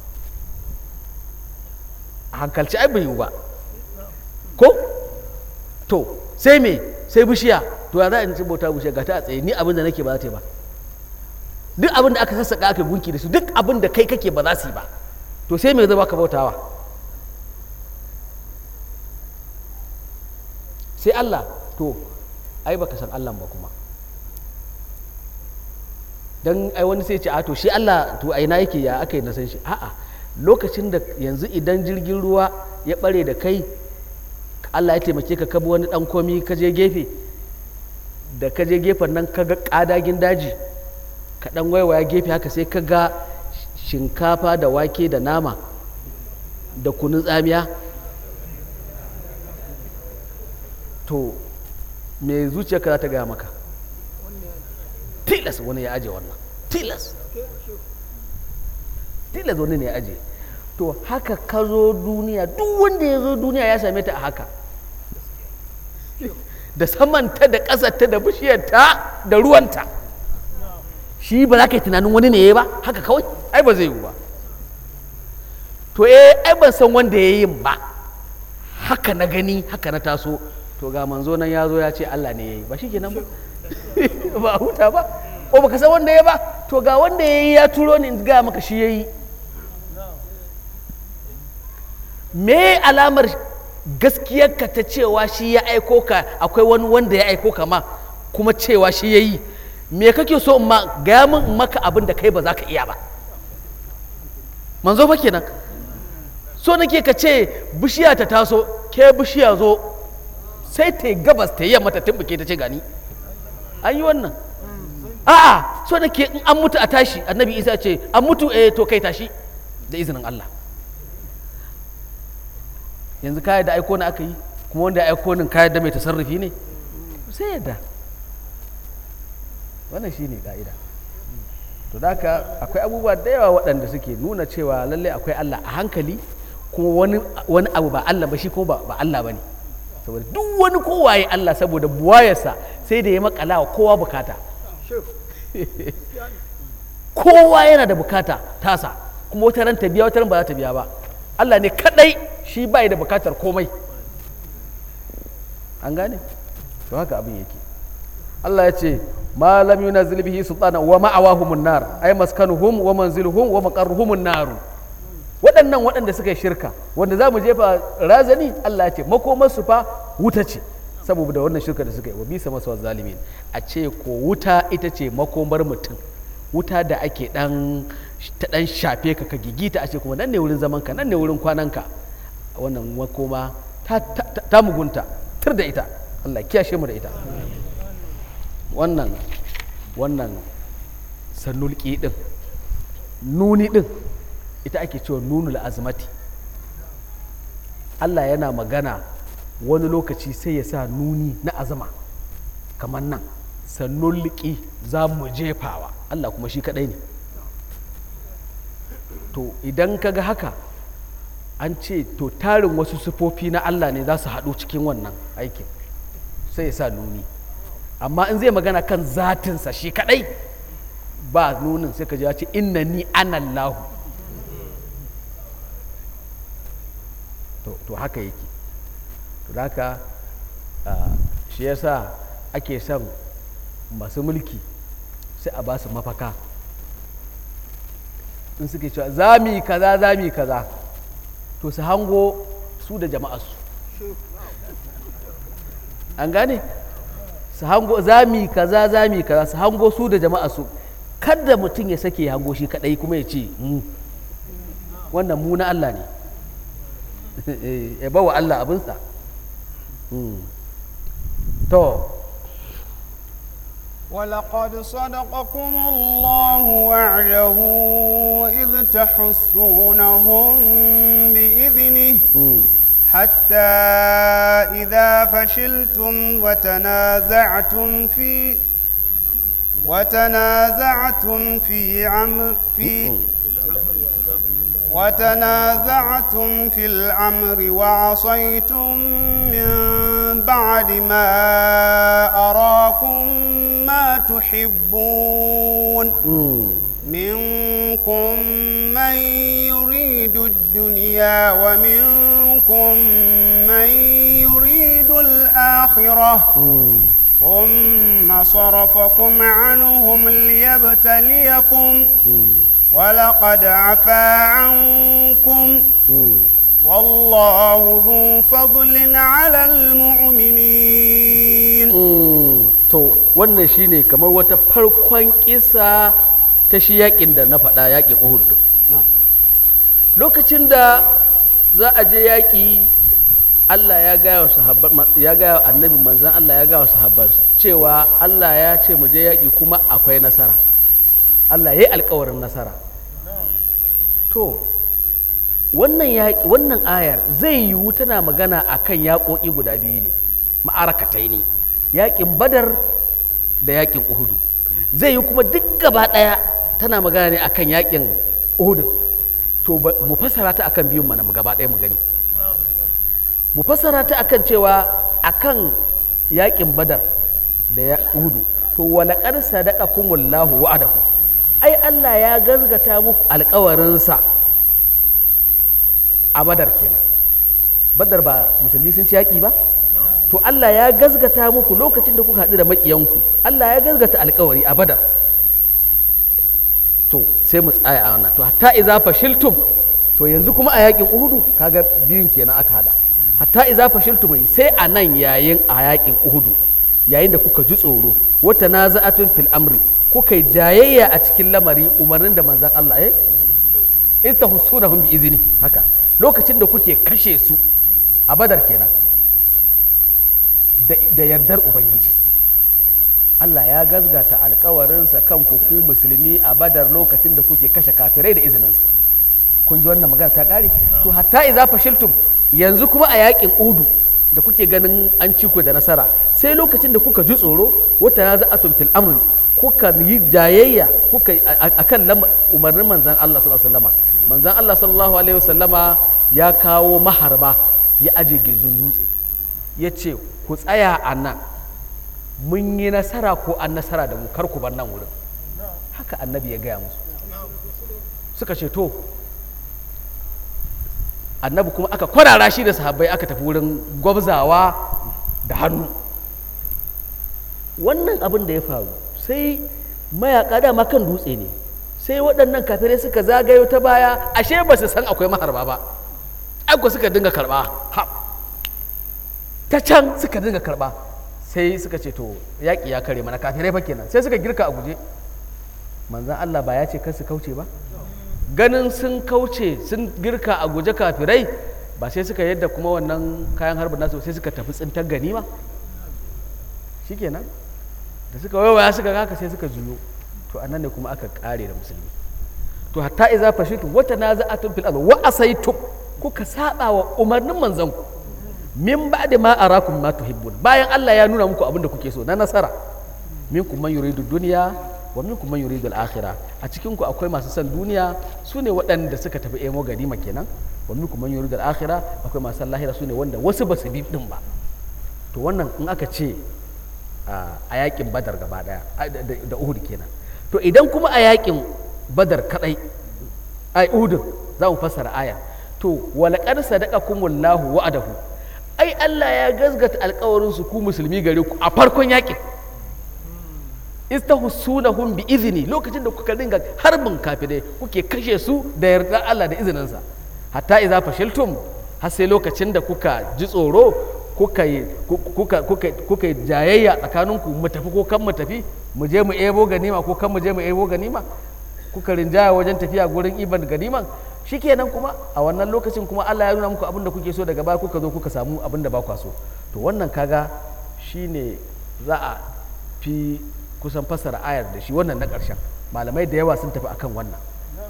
a hankalci ai bai yiwu ba ko to sai me sai bishiya to ya za a ci bauta bishiya ga ta a tsaye ni abin da nake ba za ta yi ba duk abin da aka sassaka aka gunki da su duk abin da kai kake ba za su yi ba to sai me zai baka bautawa sai Allah to ai baka san Allah ba kuma dan ai wani sai ce a to shi Allah to ai na yake ya aka yi na san shi a'a lokacin da yanzu idan jirgin ruwa ya bare da kai Allah ya taimake ka kabi wani dan komi ka je gefe da ka je gefen nan ka ga kadagin daji ka dan waiwaya gefe haka sai ka ga shinkafa da wake da nama da kunun tsamiya to me zuciyarka za ta gaya maka tilas wani ya aje wannan tilas tilas wani ne ya aje to haka ka zo duniya duk wanda ya zo duniya ya same ta a haka da samanta da ƙasarta da bishiyarta da ruwanta shi ba za ka yi tunanin wani ne ya ba haka kawai ai ba zai yiwu ba to to eh ai ban san wanda ya yin ba haka na gani haka na taso to ga manzo nan ya zo ya ce Allah ne ya yi ba shi kenan ba ba huta ba ko baka san wanda ya ba to ga wanda ya yi ya turo ni in ga maka shi ya yi me alamar gaskiyarka ta cewa shi ya aiko ka akwai wani wanda ya aiko ka ma kuma cewa shi ya yi me kake so in ma gaya min in maka abin da kai ba za ka iya ba manzo fa kenan so nake ka ce bishiya ta taso ke bishiya zo sai ta yi gabas ta yi yamma ta tumbuke ta ce gani an yi wannan a'a so nake in an mutu a tashi annabi isa ce an mutu eh to kai tashi da izinin Allah yanzu kayan da aiko na aka yi kuma wanda ya aiko nin kayan da mai tasarrufi ne sai yadda wannan shi ne ka'ida to da haka akwai abubuwa da yawa waɗanda suke nuna cewa lallai akwai Allah a hankali kuma wani, wani abu ba Allah ba shi kuma ba, ba Allah ba ne saboda duk wani kowaye Allah saboda buwayarsa sai da ya makala wa kowa bukata kowa yana da bukata tasa kuma wata ran ta biya wata ran ba za ta biya ba Allah ne kadai shi bai da bukatar komai an gane to haka abin yake Allah ya ce ma lam yunazil bihi sultana wa ma'awahumun nar ay maskanuhum wa manziluhum wa maqarruhumun nar waɗannan waɗanda suka yi shirka wanda za mu jefa razani Allah ya ce makomarsu fa wuta ce saboda wannan shirka da suka yi wa bisa masu zalimin a ce ko wuta ita ce makomar mutum wuta da ake dan ta dan shafe ka ka gigita a ce kuma nan ne wurin zaman ka nan ne wurin kwanan ka wannan makoma ta, ta, ta, ta mugunta tur da ita Allah kiyashe mu da ita wannan wannan sannulki din nuni din ita ake cewa nunul azmati Allah yana magana wani lokaci sai ya sa nuni na azama kamar nan sannulki za mu jefawa Allah kuma shi kadai ne to idan ka ga haka an ce to tarin wasu sufofi na Allah ne za su haɗu cikin wannan aikin sai ya sa nuni amma in zai magana kan zatinsa shi kadai ba nunin sai ka ji ya ce inna ni anallahu to, to haka yake to da haka ah, shi yasa ake son masu mulki sai a ba su mafaka in suke cewa za mu yi kaza za mu yi kaza to su hango su da jama'arsu an gane su hango za mu yi kaza za mu yi kaza su hango su da jama'arsu kada mutum ya sake ya hango shi kadai kuma ya ce mu wannan mu na Allah ne ya ba wa Allah abinsa Mm. to ولقد صدقكم الله وعده إذ تحسونهم بإذنه mm. حتى إذا فشلتم وتنازعتم في وتنازعتم في عمر في وتنازعتم في الأمر وعصيتم من بعد ما أراكم ما تحبون Mm. منكم من يريد الدنيا ومنكم من يريد الآخرة Mm. ثم صرفكم عنهم ليبتليكم Mm. ولقد عفا عنكم Mm. والله ذو فضل على المؤمنين Mm. to wannan shine kamar wata farkon kisa ta shi yakin da na faɗa yakin uhud din نعم. lokacin da za a je yaƙi Allah ya gaya wa sahabban ya gaya wa annabi manzan Allah ya gaya wa sahabbansa cewa Allah ya ce mu je yaƙi kuma akwai nasara Allah ya yi alkawarin nasara to wannan yaƙi wannan ayar zai yiwu tana magana akan yaƙoƙi guda biyu ne ma'arakatai ne yaƙin badar da yaƙin uhudu zai yi kuma duk gaba ɗaya tana magana ne akan yaƙin uhudu to ba- mu fassara ta akan biyun mana mu gaba ɗaya mu gani mu fassara ta akan cewa akan yaƙin badar da ya uhudu to walaƙar sadaqakumullahu wa'adahu ai Allah ya gazgata muku alƙawarinsa a badar kenan badar ba musulmi sun ci yaƙi ba to Allah ya gazgata muku lokacin da kuka haɗu da maƙiyanku Allah ya gazgata alkawari a badar to sai mu tsaya a wannan to hatta iza fashiltum to yanzu kuma a yaƙin uhudu kaga biyun kenan aka hada hatta iza fashiltum sai a nan yayin a yaƙin uhudu yayin da kuka ji tsoro wata naza'atun fil amri kuka yi jayayya a cikin lamari umarnin da manzan Allah eh istahsunahum bi izini haka lokacin da kuke kashe su a badar kenan da, da yardar ubangiji Allah ya gazgata alkawarinsa kan ku ku musulmi a badar lokacin da kuke kashe kafirai da izininsa kun ji wannan magana ta kare to hatta iza fashiltum yanzu kuma a yakin udu da kuke ganin an ci ku da nasara sai lokacin da kuka ji tsoro wata ya za'atun fil amri kuka yi jayayya kuka akan umarnin manzan Allah sallallahu alaihi wasallama manzan Allah sallallahu alaihi wasallama ya kawo maharba ya aje gizun dutse ya ce ku tsaya a nan mun yi nasara ko an nasara da mu kar ku bar nan wurin haka annabi ya gaya musu suka ce to annabi kuma aka kwarara shi da sahabbai aka tafi wurin gwabzawa da hannu wannan abin da ya faru sai mayaka dama kan dutse ne sai waɗannan kafirai suka zagayo ta baya ashe ba su san akwai maharba ba aiko suka dinga karɓa ha ta can suka dinga karɓa sai suka ce to yaƙi ya kare mana kafirai fa kenan sai suka girka a guje manzan Allah ba ya ce kar su kauce ba ganin sun kauce sun girka a guje kafirai ba sai suka yadda kuma wannan kayan harbin nasu sai suka tafi tsintar ganima shikenan da suka waiwaya suka haka sai suka juyo to anan ne kuma aka kare da musulmi to hatta iza fashitu wata naza'atun fil ard wa asaitum kuka saba wa umarnin manzon ku min ba'da ma arakum ma tuhibbun bayan Allah ya nuna muku abin da kuke so na nasara minkum man yuridu dunya wa minkum man yuridu al-akhirah a cikin ku akwai masu son duniya su ne waɗanda suka tafi emo ganima kenan wa minkum man yuridu al-akhirah akwai masu lahira su ne wanda wasu ba su bi din ba to wannan in aka ce a yakin badar gaba daya da uhud kenan to idan kuma a yakin badar kadai ai uhud za mu fassara aya to walaqad sadaqakumullahu wa'adahu ai Allah ya gazgata alkawarin su ku musulmi gare ku a farkon yakin istahussunahum bi izini lokacin da kuka dinga harbin kafirai kuke kashe su da yarda Allah da izininsa hatta idza fashiltum har sai lokacin da kuka ji tsoro kuka yi kuka kuka kuka yi jayayya tsakaninku mu tafi ko kan mu tafi mu je mu ebo ganima ko kan mu je mu ebo ganima kuka rinjaya wajen tafiya gurin iban ganiman shikenan kuma a wannan lokacin kuma Allah ya nuna muku abin da kuke so daga baya kuka zo kuka samu abin da ba kwa so to wannan kaga shine za a fi kusan fassara ayar da shi wannan na ƙarshen malamai da yawa sun tafi akan wannan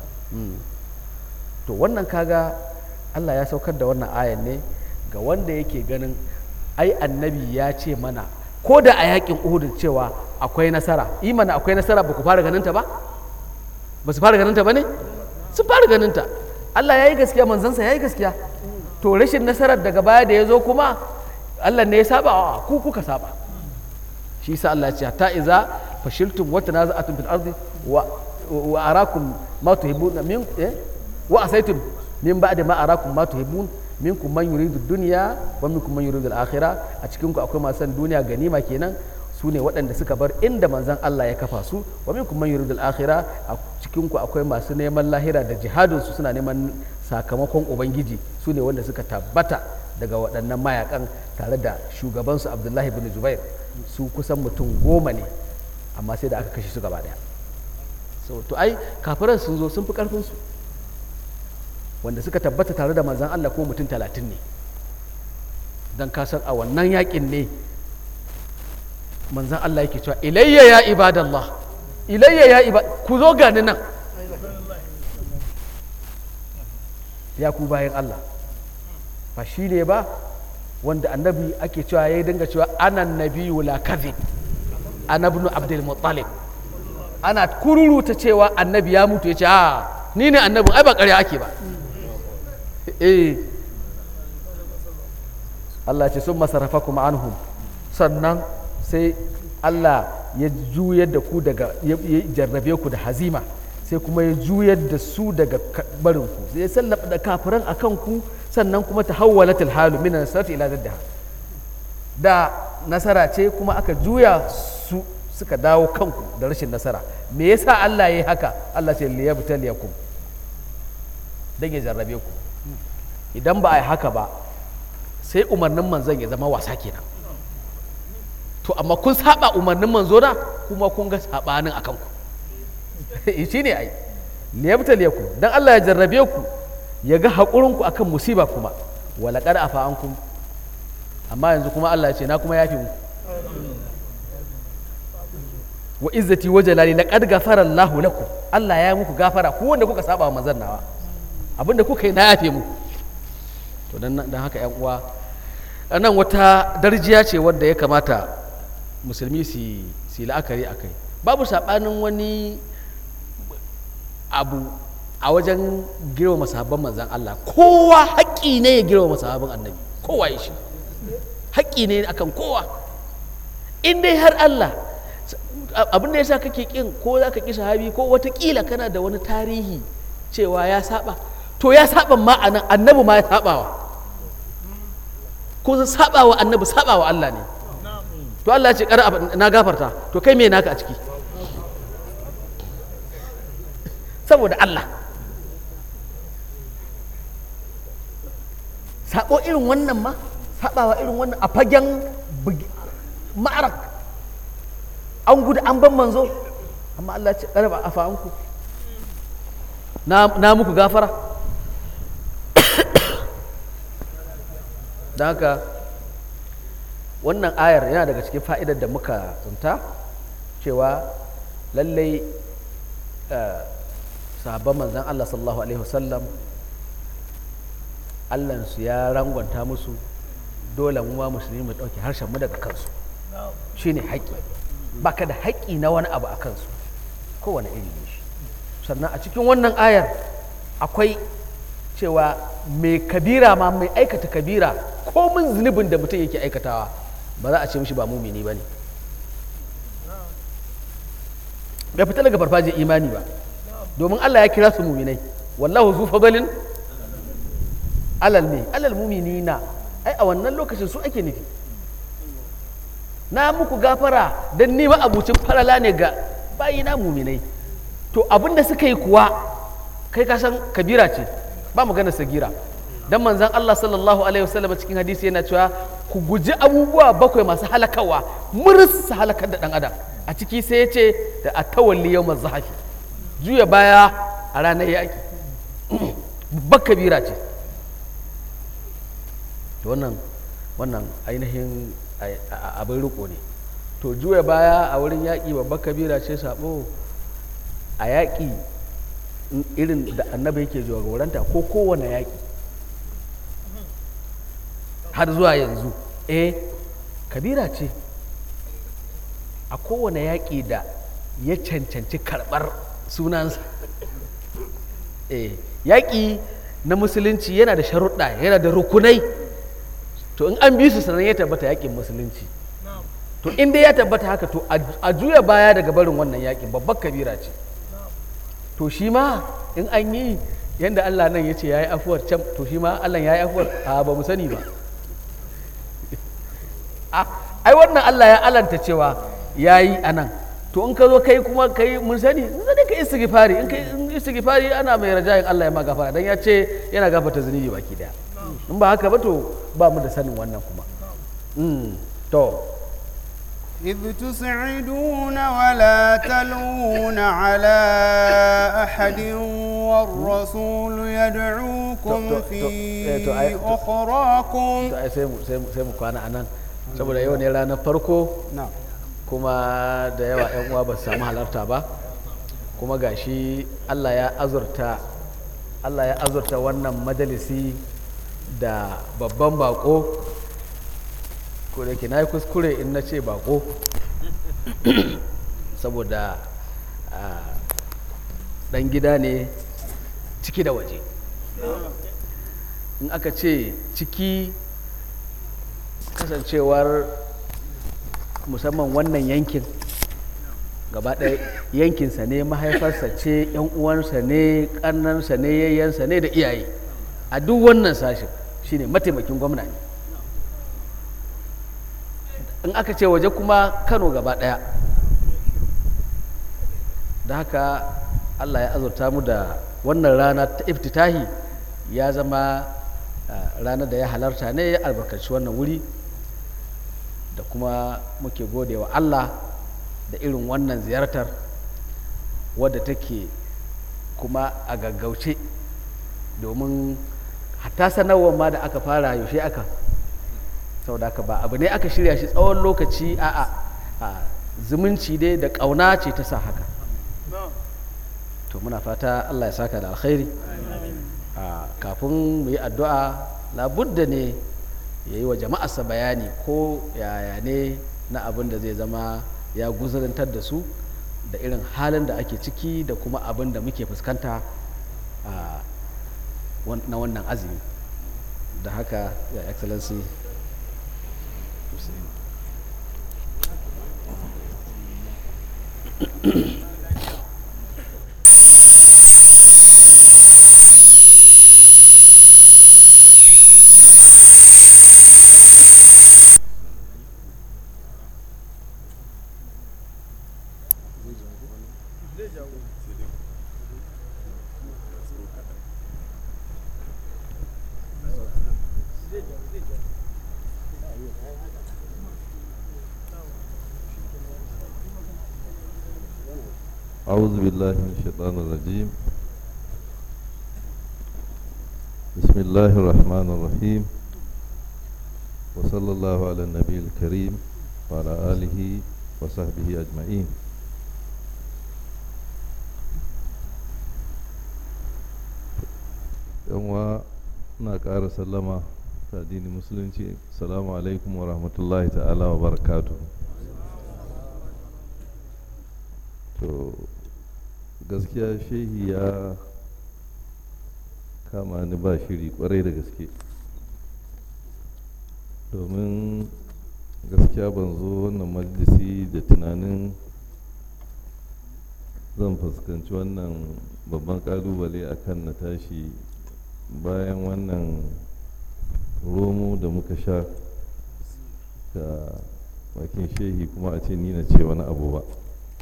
to wannan kaga Allah ya saukar da wannan ayar ne ga wanda yake ganin ai annabi ya ce mana ko da a yakin uhud cewa akwai nasara imana akwai nasara ba ku fara ganin ta ba ba su fara ganin ta ba ne sun fara ganin ta Allah ya yi gaskiya manzansa ya yi gaskiya to rashin nasarar daga baya da ya zo kuma Allah ne ya saba wa ku kuka saba shi sa Allah ya ce hatta iza fashiltum wa tanaza'atum fil ardi wa wa arakum ma tuhibbun min eh wa asaitum min ba'di ma arakum ma tuhibbun minkum man yuridu dunya wa minkum man yuridu al-akhirah a cikin ku akwai masu duniya ganima kenan su ne waɗanda suka bar inda manzan Allah ya kafa su wa minkum man yuridu al-akhirah a cikin ku akwai masu neman lahira da jihadin su suna neman sakamakon ubangiji su ne wanda suka tabbata daga waɗannan mayakan tare da shugabansu Abdullahi bin Zubair su kusan mutum goma ne amma sai da aka kashe su gaba daya so to ai kafiran sun zo sun fi karfin su wanda suka tabbata tare da manzan Allah ko mutum talatin ne don kasar a wannan yakin ne manzan Allah yake cewa ilayya ya ibadallah ilayya ya ibad ku zo gani nan ya ku bayan Allah ba shi ne ba wanda annabi ake cewa ya dinga cewa anan nabiyu la kadhib ana ibn abdul muttalib ana kururuta cewa annabi ya mutu ya ce a ni ne annabin ai ba ƙarya ake ba eh Allah ce sun masarafa kuma anhum sannan sai Allah ya juyar da ku daga ya jarrabe ku da hazima sai kuma ya juyar da su daga ka- barinku sai ya sallaba da kafiran a kanku sannan kuma ta hawwalatul halu min nasarati ila zaddaha da nasara ce kuma aka juya su suka dawo kanku da rashin nasara me yasa Allah ya yi haka Allah ce liyabtaliyakum dan ya jarrabe ku idan ba a yi haka ba sai umarnin manzon ya zama wasa kenan to amma kun saba umarnin manzo na kuma kun ga sabanin akan ku shi ne ai liyabtaliyakum dan Allah ya jarrabe ku ya ga haƙurin ku akan musiba kuma wala qad afa ankum amma yanzu kuma Allah ya ce na kuma yafi muku wa izzati wa jalali laqad ghafara Allahu lakum Allah ya yi muku gafara ku wanda kuka saba wa manzon nawa abinda kuka yi na yafe muku to dan dan haka yan uwa nan wata darjiya ce wadda ya kamata musulmi su su la'akari a kai babu saɓanin wani abu a wajen girmama sahabban manzan Allah kowa haƙƙi ne ya girmama sahabban annabi kowa ya shi haƙƙi ne akan kowa in dai har Allah abin da ya sa kake ƙin ko za ka ƙi sahabi ko watakila kana da wani tarihi cewa ya saba to ya saba ma a nan annabi ma ya sabawa ko saba wa annabi saba wa Allah ne to Allah ya ce kar na gafarta to kai me naka a ciki saboda Allah sabo irin wannan ma sabawa irin wannan a fagen ma'arak an gudu an ban manzo amma Allah ya ce kar ba afanku na na muku gafara don haka wannan ayar yana daga cikin fa'idar da muka tsinta cewa lallai sahabban manzan Allah sallallahu Alaihi wasallam allansu ya rangwanta musu dole mu ma musulmi mu ɗauki harshen mu daga kansu shine haƙƙi baka da haƙƙi na wani abu a kansu kowane iri ne shi sannan a cikin wannan ayar akwai cewa mai kabira ma mai aikata kabira komin zunubin da mutum yake aikatawa ba za a ce mishi ba mumini ba ne bai fita daga farfajiyar imani ba domin Allah ya kira su muminai wallahu zu fadalin alal ne alal mumini na ai a wannan lokacin su ake nufi na muku gafara don nima abucin farala ne ga bayina muminai to abin da suka yi kuwa kai ka san kabira ce ba magana sagira dan manzan Allah sallallahu alaihi wasallam cikin hadisi yana cewa ku guji abubuwa bakwai masu halakawa muris su halakar da dan adam a ciki sai ya ce da a tawalli yau zahafi juya baya a ranar yaƙi babbar kabira ce wannan wannan ainihin abin riko ne to juya baya a wurin yaƙi babbar kabira ce sabo a yaƙi irin da annabi yake jagoranta ko kowane yaƙi har zuwa yanzu eh kabira ce a kowane yaƙi da ya cancanci karɓar sunansa eh yaƙi na musulunci yana da sharuɗa yana da rukunai to in an bi su sanan ya tabbata yaƙin musulunci to in dai ya tabbata haka to a juya baya daga barin wannan yaƙin babbar kabira ce to shi ma in an yi yadda Allah nan ya ce ya yi afuwar can to shi ma Allah ya yi afuwar a ba mu sani ba ai wannan Allah ya alanta cewa ya yi a nan to in ka zo kai kuma kai mun sani in sani ka istighfari in kai istighfari ana mai rajayin Allah ya ma gafara dan ya ce yana gafarta zunubi baki daya in ba haka ba to ba mu da sanin wannan kuma to إذ تسعدون ولا تلوون على أحد والرسول يدعوكم في أخراكم sai mu kwana anan saboda yau ne ranar farko kuma da yawa 'yan uwa ba su samu halarta ba kuma gashi Allah ya azurta Allah ya azurta wannan majalisi da babban bako ko da ke na yi kuskure in na ce bako saboda dan gida ne ciki da waje in aka ce ciki kasancewar musamman wannan yankin gaba ɗaya yankinsa ne mahaifarsa ce yan uwansa ne ƙannansa ne yayyansa ne da iyaye a duk wannan sashen shine mataimakin gwamna ne in aka ce waje kuma kano gaba ɗaya da haka allah ya azurta mu da wannan rana ta iftitahi ya zama ah, ranar da ya halarta ne ya albarkaci wannan wuri da kuma muke gode wa allah da irin wannan ziyartar wadda take kuma a gaggauce domin hatta sanarwar ma da aka fara yaushe aka saboda haka ba abu ne aka shirya shi tsawon lokaci a a zumunci dai da ƙauna ce ta sa haka to muna fata allah ya saka da alkhairi a kafin mu yi addu'a labudda ne ya yi wa jama'arsa bayani ko yaya ne na abin da zai zama ya guzurantar da su da irin halin da ake ciki da kuma abin da muke fuskanta a wan- na wannan azumi da haka ya excellency أعوذ بالله من الشيطان الرجيم بسم الله الرحمن الرحيم وصلى الله على النبي الكريم وعلى آله وصحبه أجمعين yanwa na ƙara sallama ta addinin musulunci salamu alaikum wa rahmatullahi ta'ala wa barakatuhu to gaskiya shehi ya kama ni ba shiri kwarai da gaske domin gaskiya ban zo wannan majalisi da tunanin zan fuskanci wannan babban kalubale a kan na tashi bayan wannan romo da muka sha da bakin shehi kuma a ce ni na ce wani abu ba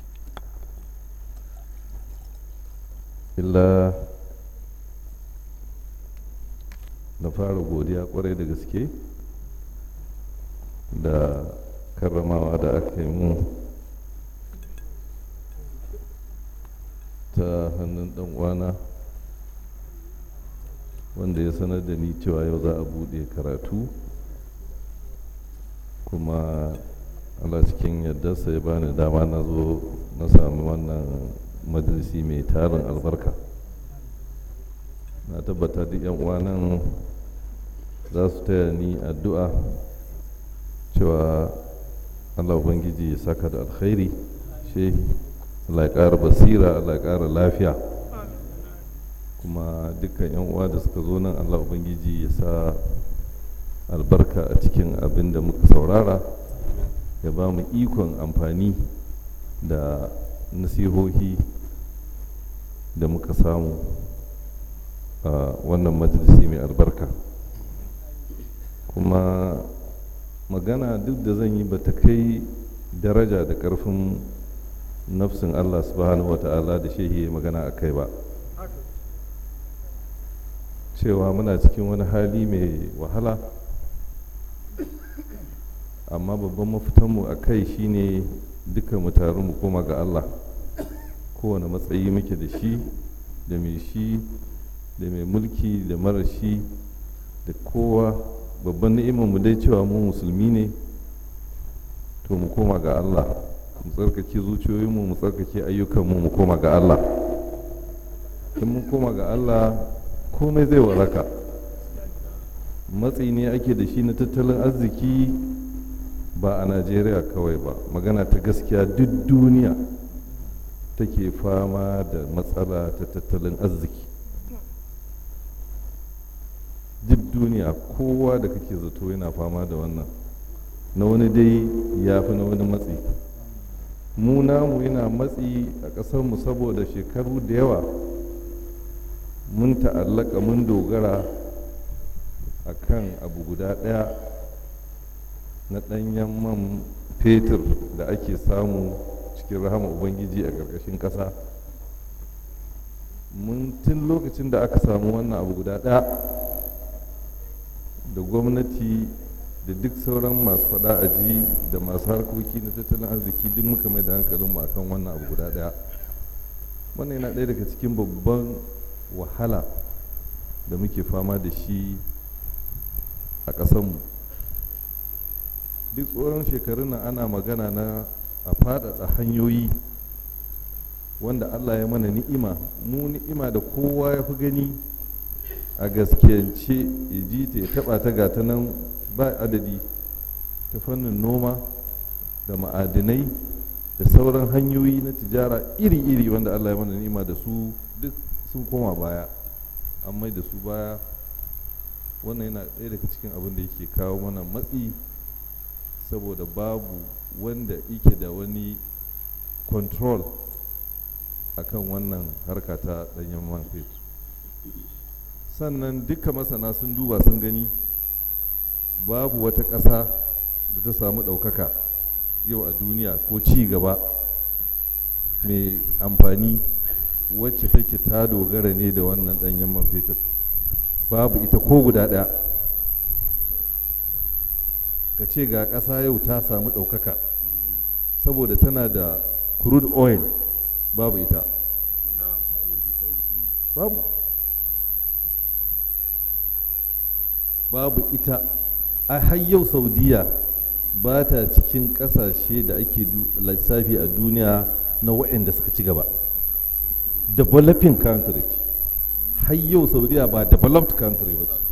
illa na fara godiya kwarai da gaske da karramawa da aka yi mun ta hannun dan uwana wanda ya sanar da ni cewa yau za a bude karatu kuma Allah cikin yardarsa ya bani dama na zo na sami wannan majalisi mai tarin albarka na tabbata duk yan uwanan za su taya ni addu'a cewa Allah Ubangiji ya saka da alkhairi shehi Allah ya ƙara basira Allah ya ƙara lafiya kuma dukkan yan uwa da suka zo nan Allah Ubangiji ya sa albarka a cikin abin da muka saurara ya ba mu ikon amfani da nasihohi da muka samu a wannan majalisi mai albarka kuma magana duk da zan yi ba ta kai daraja da ƙarfin nafsin Allah subhanahu wata'ala da shehi ya magana a kai ba cewa muna cikin wani hali mai wahala amma babban mafitanmu a kai shine duka mu taru mu koma ga Allah kowane matsayi muke da shi da mai shi da mai mulki da mara shi da kowa babban ni'imar mu dai cewa mu musulmi ne to mu koma ga Allah mu tsarkake zuciyoyinmu mu tsarkake ayyukanmu mu koma ga Allah in mun koma ga Allah komai zai waraka matsi ne ake da shi na tattalin arziki ba a najeriya kawai ba magana ta gaskiya duk duniya take fama da matsala ta tattalin arziki duk duniya kowa da kake zato yana fama da wannan na wani dai ya fi na wani matsi mu namu yana matsi a ƙasarmu saboda shekaru da yawa mun ta'allaka mun dogara a kan abu guda ɗaya na ɗanyen man fetur da ake samu cikin rahama ubangiji a ƙarƙashin ƙasa mun tun lokacin da aka samu wannan abu guda ɗaya da gwamnati da duk sauran masu faɗa a ji da masu harkoki na tattalin arziki duk muka mai da hankalinmu akan wannan abu guda ɗaya wannan yana ɗaya daga cikin babban wahala da muke fama da shi a ƙasanmu duk tsoron shekarun nan ana magana na a faɗaɗa hanyoyi wanda allah ya mana ni'ima mu ni'ima da kowa ya fi gani a gaskiyance ya ji ta ya taɓa ta gata nan ba adadi ta fannin noma da ma'adinai da sauran hanyoyi na tijara iri-iri wanda allah ya mana ni'ima da su duk sun koma baya an mai da su baya wannan yana ɗaya daga cikin abin da yake kawo mana matsi saboda babu wanda yake da wani control akan wannan harka ta ɗanyen man fetur sannan duka masana sun duba sun gani babu wata ƙasa da ta samu ɗaukaka yau a duniya ko ci gaba mai amfani wacce take ta dogara ne da wannan ɗanyen man fetur babu ita ko guda ɗaya ka ce ga ƙasa yau ta samu ɗaukaka saboda tana da crude oil babu ita babu babu ita a har yau saudiya ba ta cikin ƙasashe da ake lissafi a duniya na waɗanda suka ci gaba developing country ce har yau saudiya ba developed country ba ce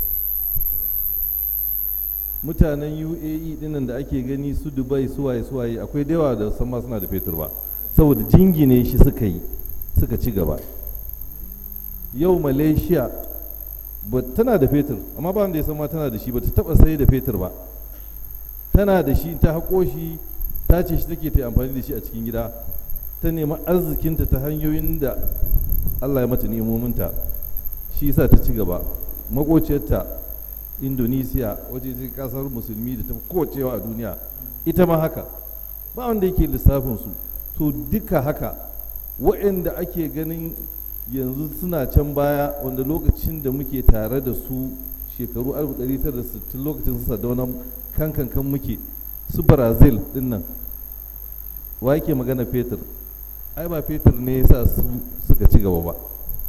mutanen uae dinnan da ake gani su dubai suwaye suwaye akwai da yawa da sama suna da fetur ba saboda jingine shi suka yi suka ci gaba yau malaysia ba tana da fetur amma ba wanda ya sama tana da shi ba ta taba sai da fetur ba tana da shi ta haƙo shi ta ce shi take ta amfani da shi a cikin gida ta nemi arzikinta ta hanyoyin da allah ya mata nemominta shi yasa ta ci gaba makociyarta indonesia waje ce kasar musulmi da ta kowacewa a duniya ita ma haka ba wanda yake lissafin su to duka haka waɗanda ake ganin yanzu suna can baya wanda lokacin da muke tare da su shekaru 1960 lokacin su sadauna kan kankan muke su brazil dinnan wa yake magana fetur ai ba fetur ne ya sa su suka ci gaba ba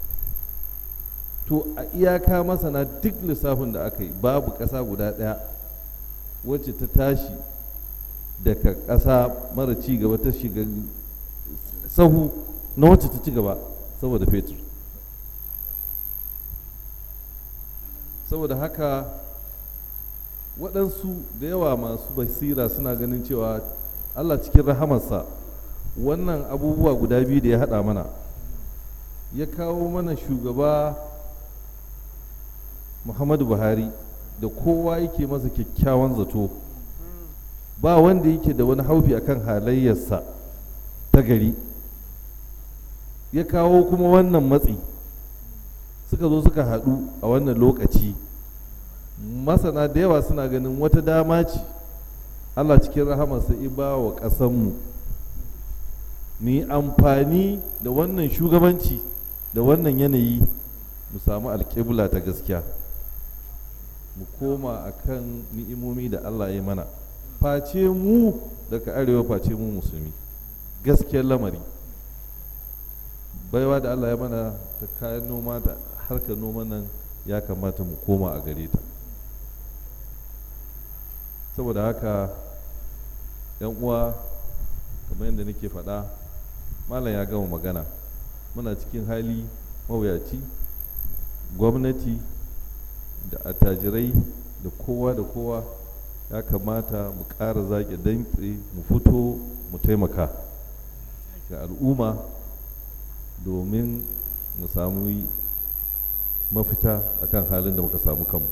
to a iyaka masana duk lissafin da aka yi babu ƙasa guda ɗaya wacce ta tashi daga ƙasa mara ci gaba ta shiga sahu na wacce ta ci gaba saboda fetur saboda haka waɗansu da yawa masu basira suna ganin cewa allah cikin rahamarsa wannan abubuwa guda biyu da ya haɗa mana ya kawo mana shugaba muhammadu buhari da kowa yake masa kyakkyawan zato ba wanda yake da wani haufi akan halayyarsa ta gari ya kawo kuma wannan matsi suka zo suka haɗu a wannan lokaci masana da yawa suna ganin wata dama ce allah cikin rahamarsa iba wa ƙasanmu mu yi amfani da wannan shugabanci da wannan yanayi mu samu alƙibla ta gaskiya mu koma a kan ni'imomi da Allah ya mana face mu daga arewa face mu musulmi gaskiyar lamari baiwa da Allah ya mana ta kayan noma da harkar noma nan ya kamata mu koma a gare ta saboda haka yan uwa kamar yadda nake faɗa malam ya gama magana muna cikin hali mawuyaci gwamnati da attajirai da kowa da kowa ya kamata mu ƙara zaƙe dantse mu fito mu taimaka ga al'umma domin mu samu mafita akan halin da muka samu kanmu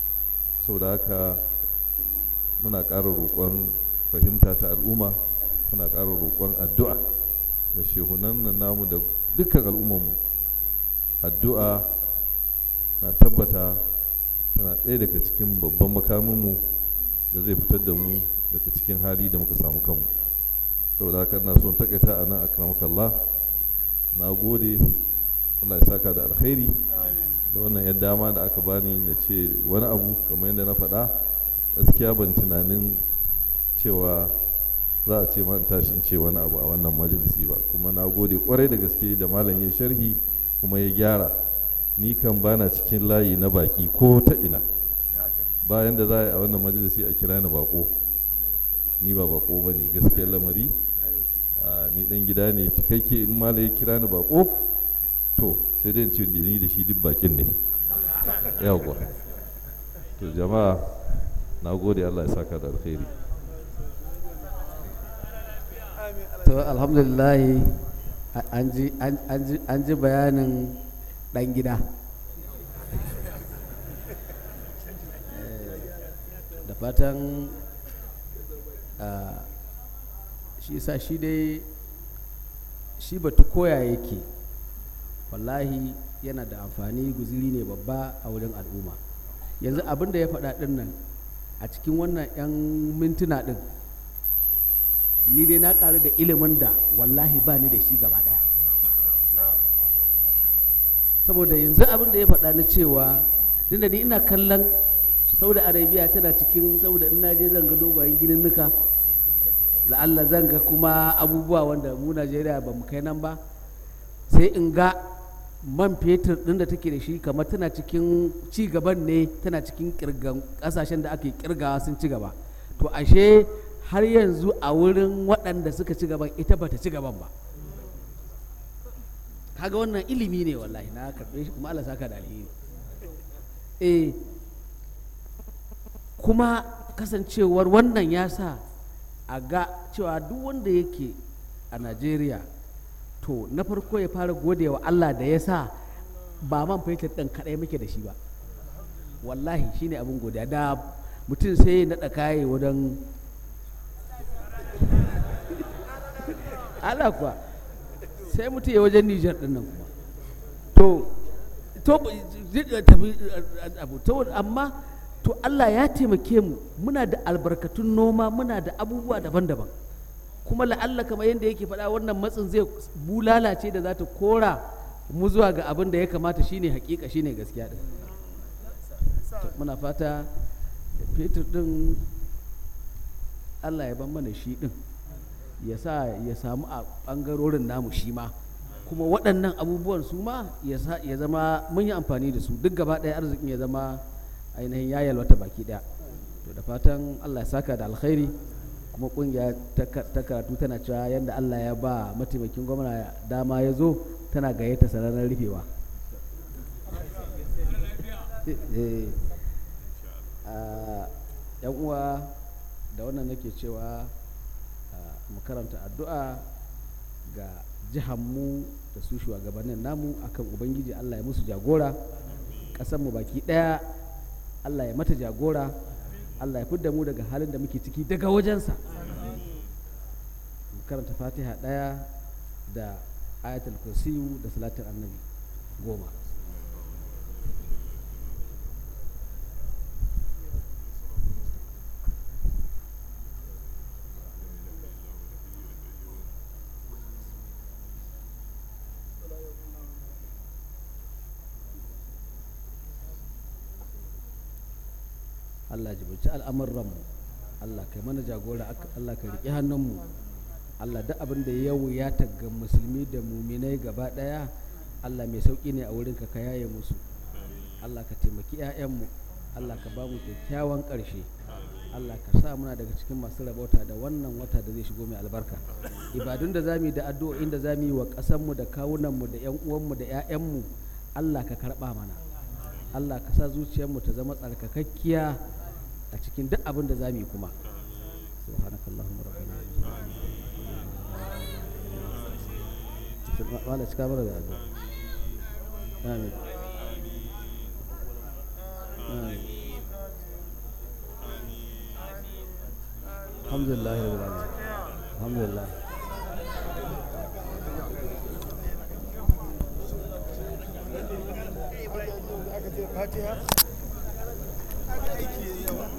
saboda haka muna ƙara roƙon fahimta ta al'umma muna ƙara roƙon addu'a da shehunan nan namu da dukkan al'ummarmu addu'a na tabbata tana ɗaya daga cikin babban makaminmu da zai fitar da mu daga cikin hali da muka samu kanmu saboda haka ina son takaita a nan akramakallah na gode Allah ya saka da alkhairi da wannan yan dama da aka bani na ce wani abu kamar yadda na faɗa gaskiya ban tunanin cewa za a ce ma in tashi in ce wani abu a wannan majalisi ba kuma na gode kwarai da gaske da malam ya sharhi kuma ya gyara ni kan bana cikin layi na baki ko ta ina bayan da za a yi a wannan majalisi a kira ni bako ni ba bako ba ne gaskiyar lamari ni dan gida ne cikakke in malam ya kira ni bako to sai dai in ce ni da shi duk bakin ne yawwa to jama'a na gode Allah ya saka da alkhairi to alhamdulillah an ji bayanin dan gida da fatan shi sa shi dai shi batu koya yake wallahi yana da amfani guziri ne babba a wurin al'umma yanzu abin da ya faɗa ɗin nan a cikin wannan 'yan mintuna ɗin ni dai na ƙaru da ilimin da wallahi ba ni da shi gaba ɗaya saboda yanzu abin da ya faɗa na cewa tunda ni ina kallon saudi arabia tana cikin saboda ina je zan ga dogayen ginin nuka la'alla zan ga kuma abubuwa wanda mu najeriya ba mu kai nan ba sai in ga man fetur ɗin da take da shi kamar tana cikin ci gaban ne tana cikin kirgan ƙasashen da ake kirgawa sun ci gaba to ashe har yanzu a wurin waɗanda suka ci gaban ita bata ci gaban ba kaga wannan ilimi ne wallahi na karɓe shi kuma Allah saka da alheri eh kuma kasancewar wannan ya sa a ga cewa duk wanda yake a Najeriya to na farko ya fara gode wa Allah da ya sa ba man fetur ɗin kaɗai muke da shi ba wallahi shine abin godiya da mutum sai ya naɗa kaye wajen Allah kuwa sai mutum ya wajen Nijar ɗin nan kuma to to tafi abu to amma to Allah ya taimake mu muna da albarkatun noma muna da abubuwa daban-daban kuma la'alla kamar yadda yake faɗa wannan matsin zai bulala ce da za ta kora mu zuwa ga abin da ya kamata shine hakika shine gaskiya din muna fata fetur din Allah ya ban mana shi din ya sa ya samu a ɓangarorin namu shi ma kuma waɗannan abubuwan su ma ya zama mun yi amfani da su duk gaba ɗaya arzikin ya zama ainihin ya yalwata baki ɗaya to da fatan Allah ya saka da alkhairi kuma ƙungiya ta karatu tana cewa yadda Allah ya ba mataimakin gwamna dama ya zo tana gayyata sararin rufewa yan uwa da wannan nake cewa mu karanta addu'a ga jihanmu da su shugabannin namu akan ubangiji Allah ya musu jagora mu baki ɗaya Allah ya mata jagora Allah ya fidda mu daga halin da muke ciki daga wajensa mu karanta fatiha ɗaya da ayatul kursiyu da salatin annabi goma Allah jibuci al'amuranmu Allah kai mana jagora Allah ka riƙe hannunmu Allah duk abin da ya wuya ga musulmi da muminai gaba ɗaya Allah mai sauƙi ne a wurin ka yaye musu Allah ka taimaki 'ya'yanmu Allah ka ba mu kyakkyawan ƙarshe Allah ka sa muna daga cikin masu rabauta da wannan wata da zai shigo mai albarka ibadun da zamu yi da addu'o'in da zamu yi wa ƙasarmu da kawunanmu da 'yan uwanmu da 'ya'yanmu Allah ka karɓa mana Allah ka sa zuciyarmu ta zama tsarkakakkiya a cikin duk abin da za mu yi kuma subhanakallahumma rabbana wala cika mara da addu'a amin amin alhamdulillah rabbil alamin alhamdulillah aka ce fatiha aka aiki yawa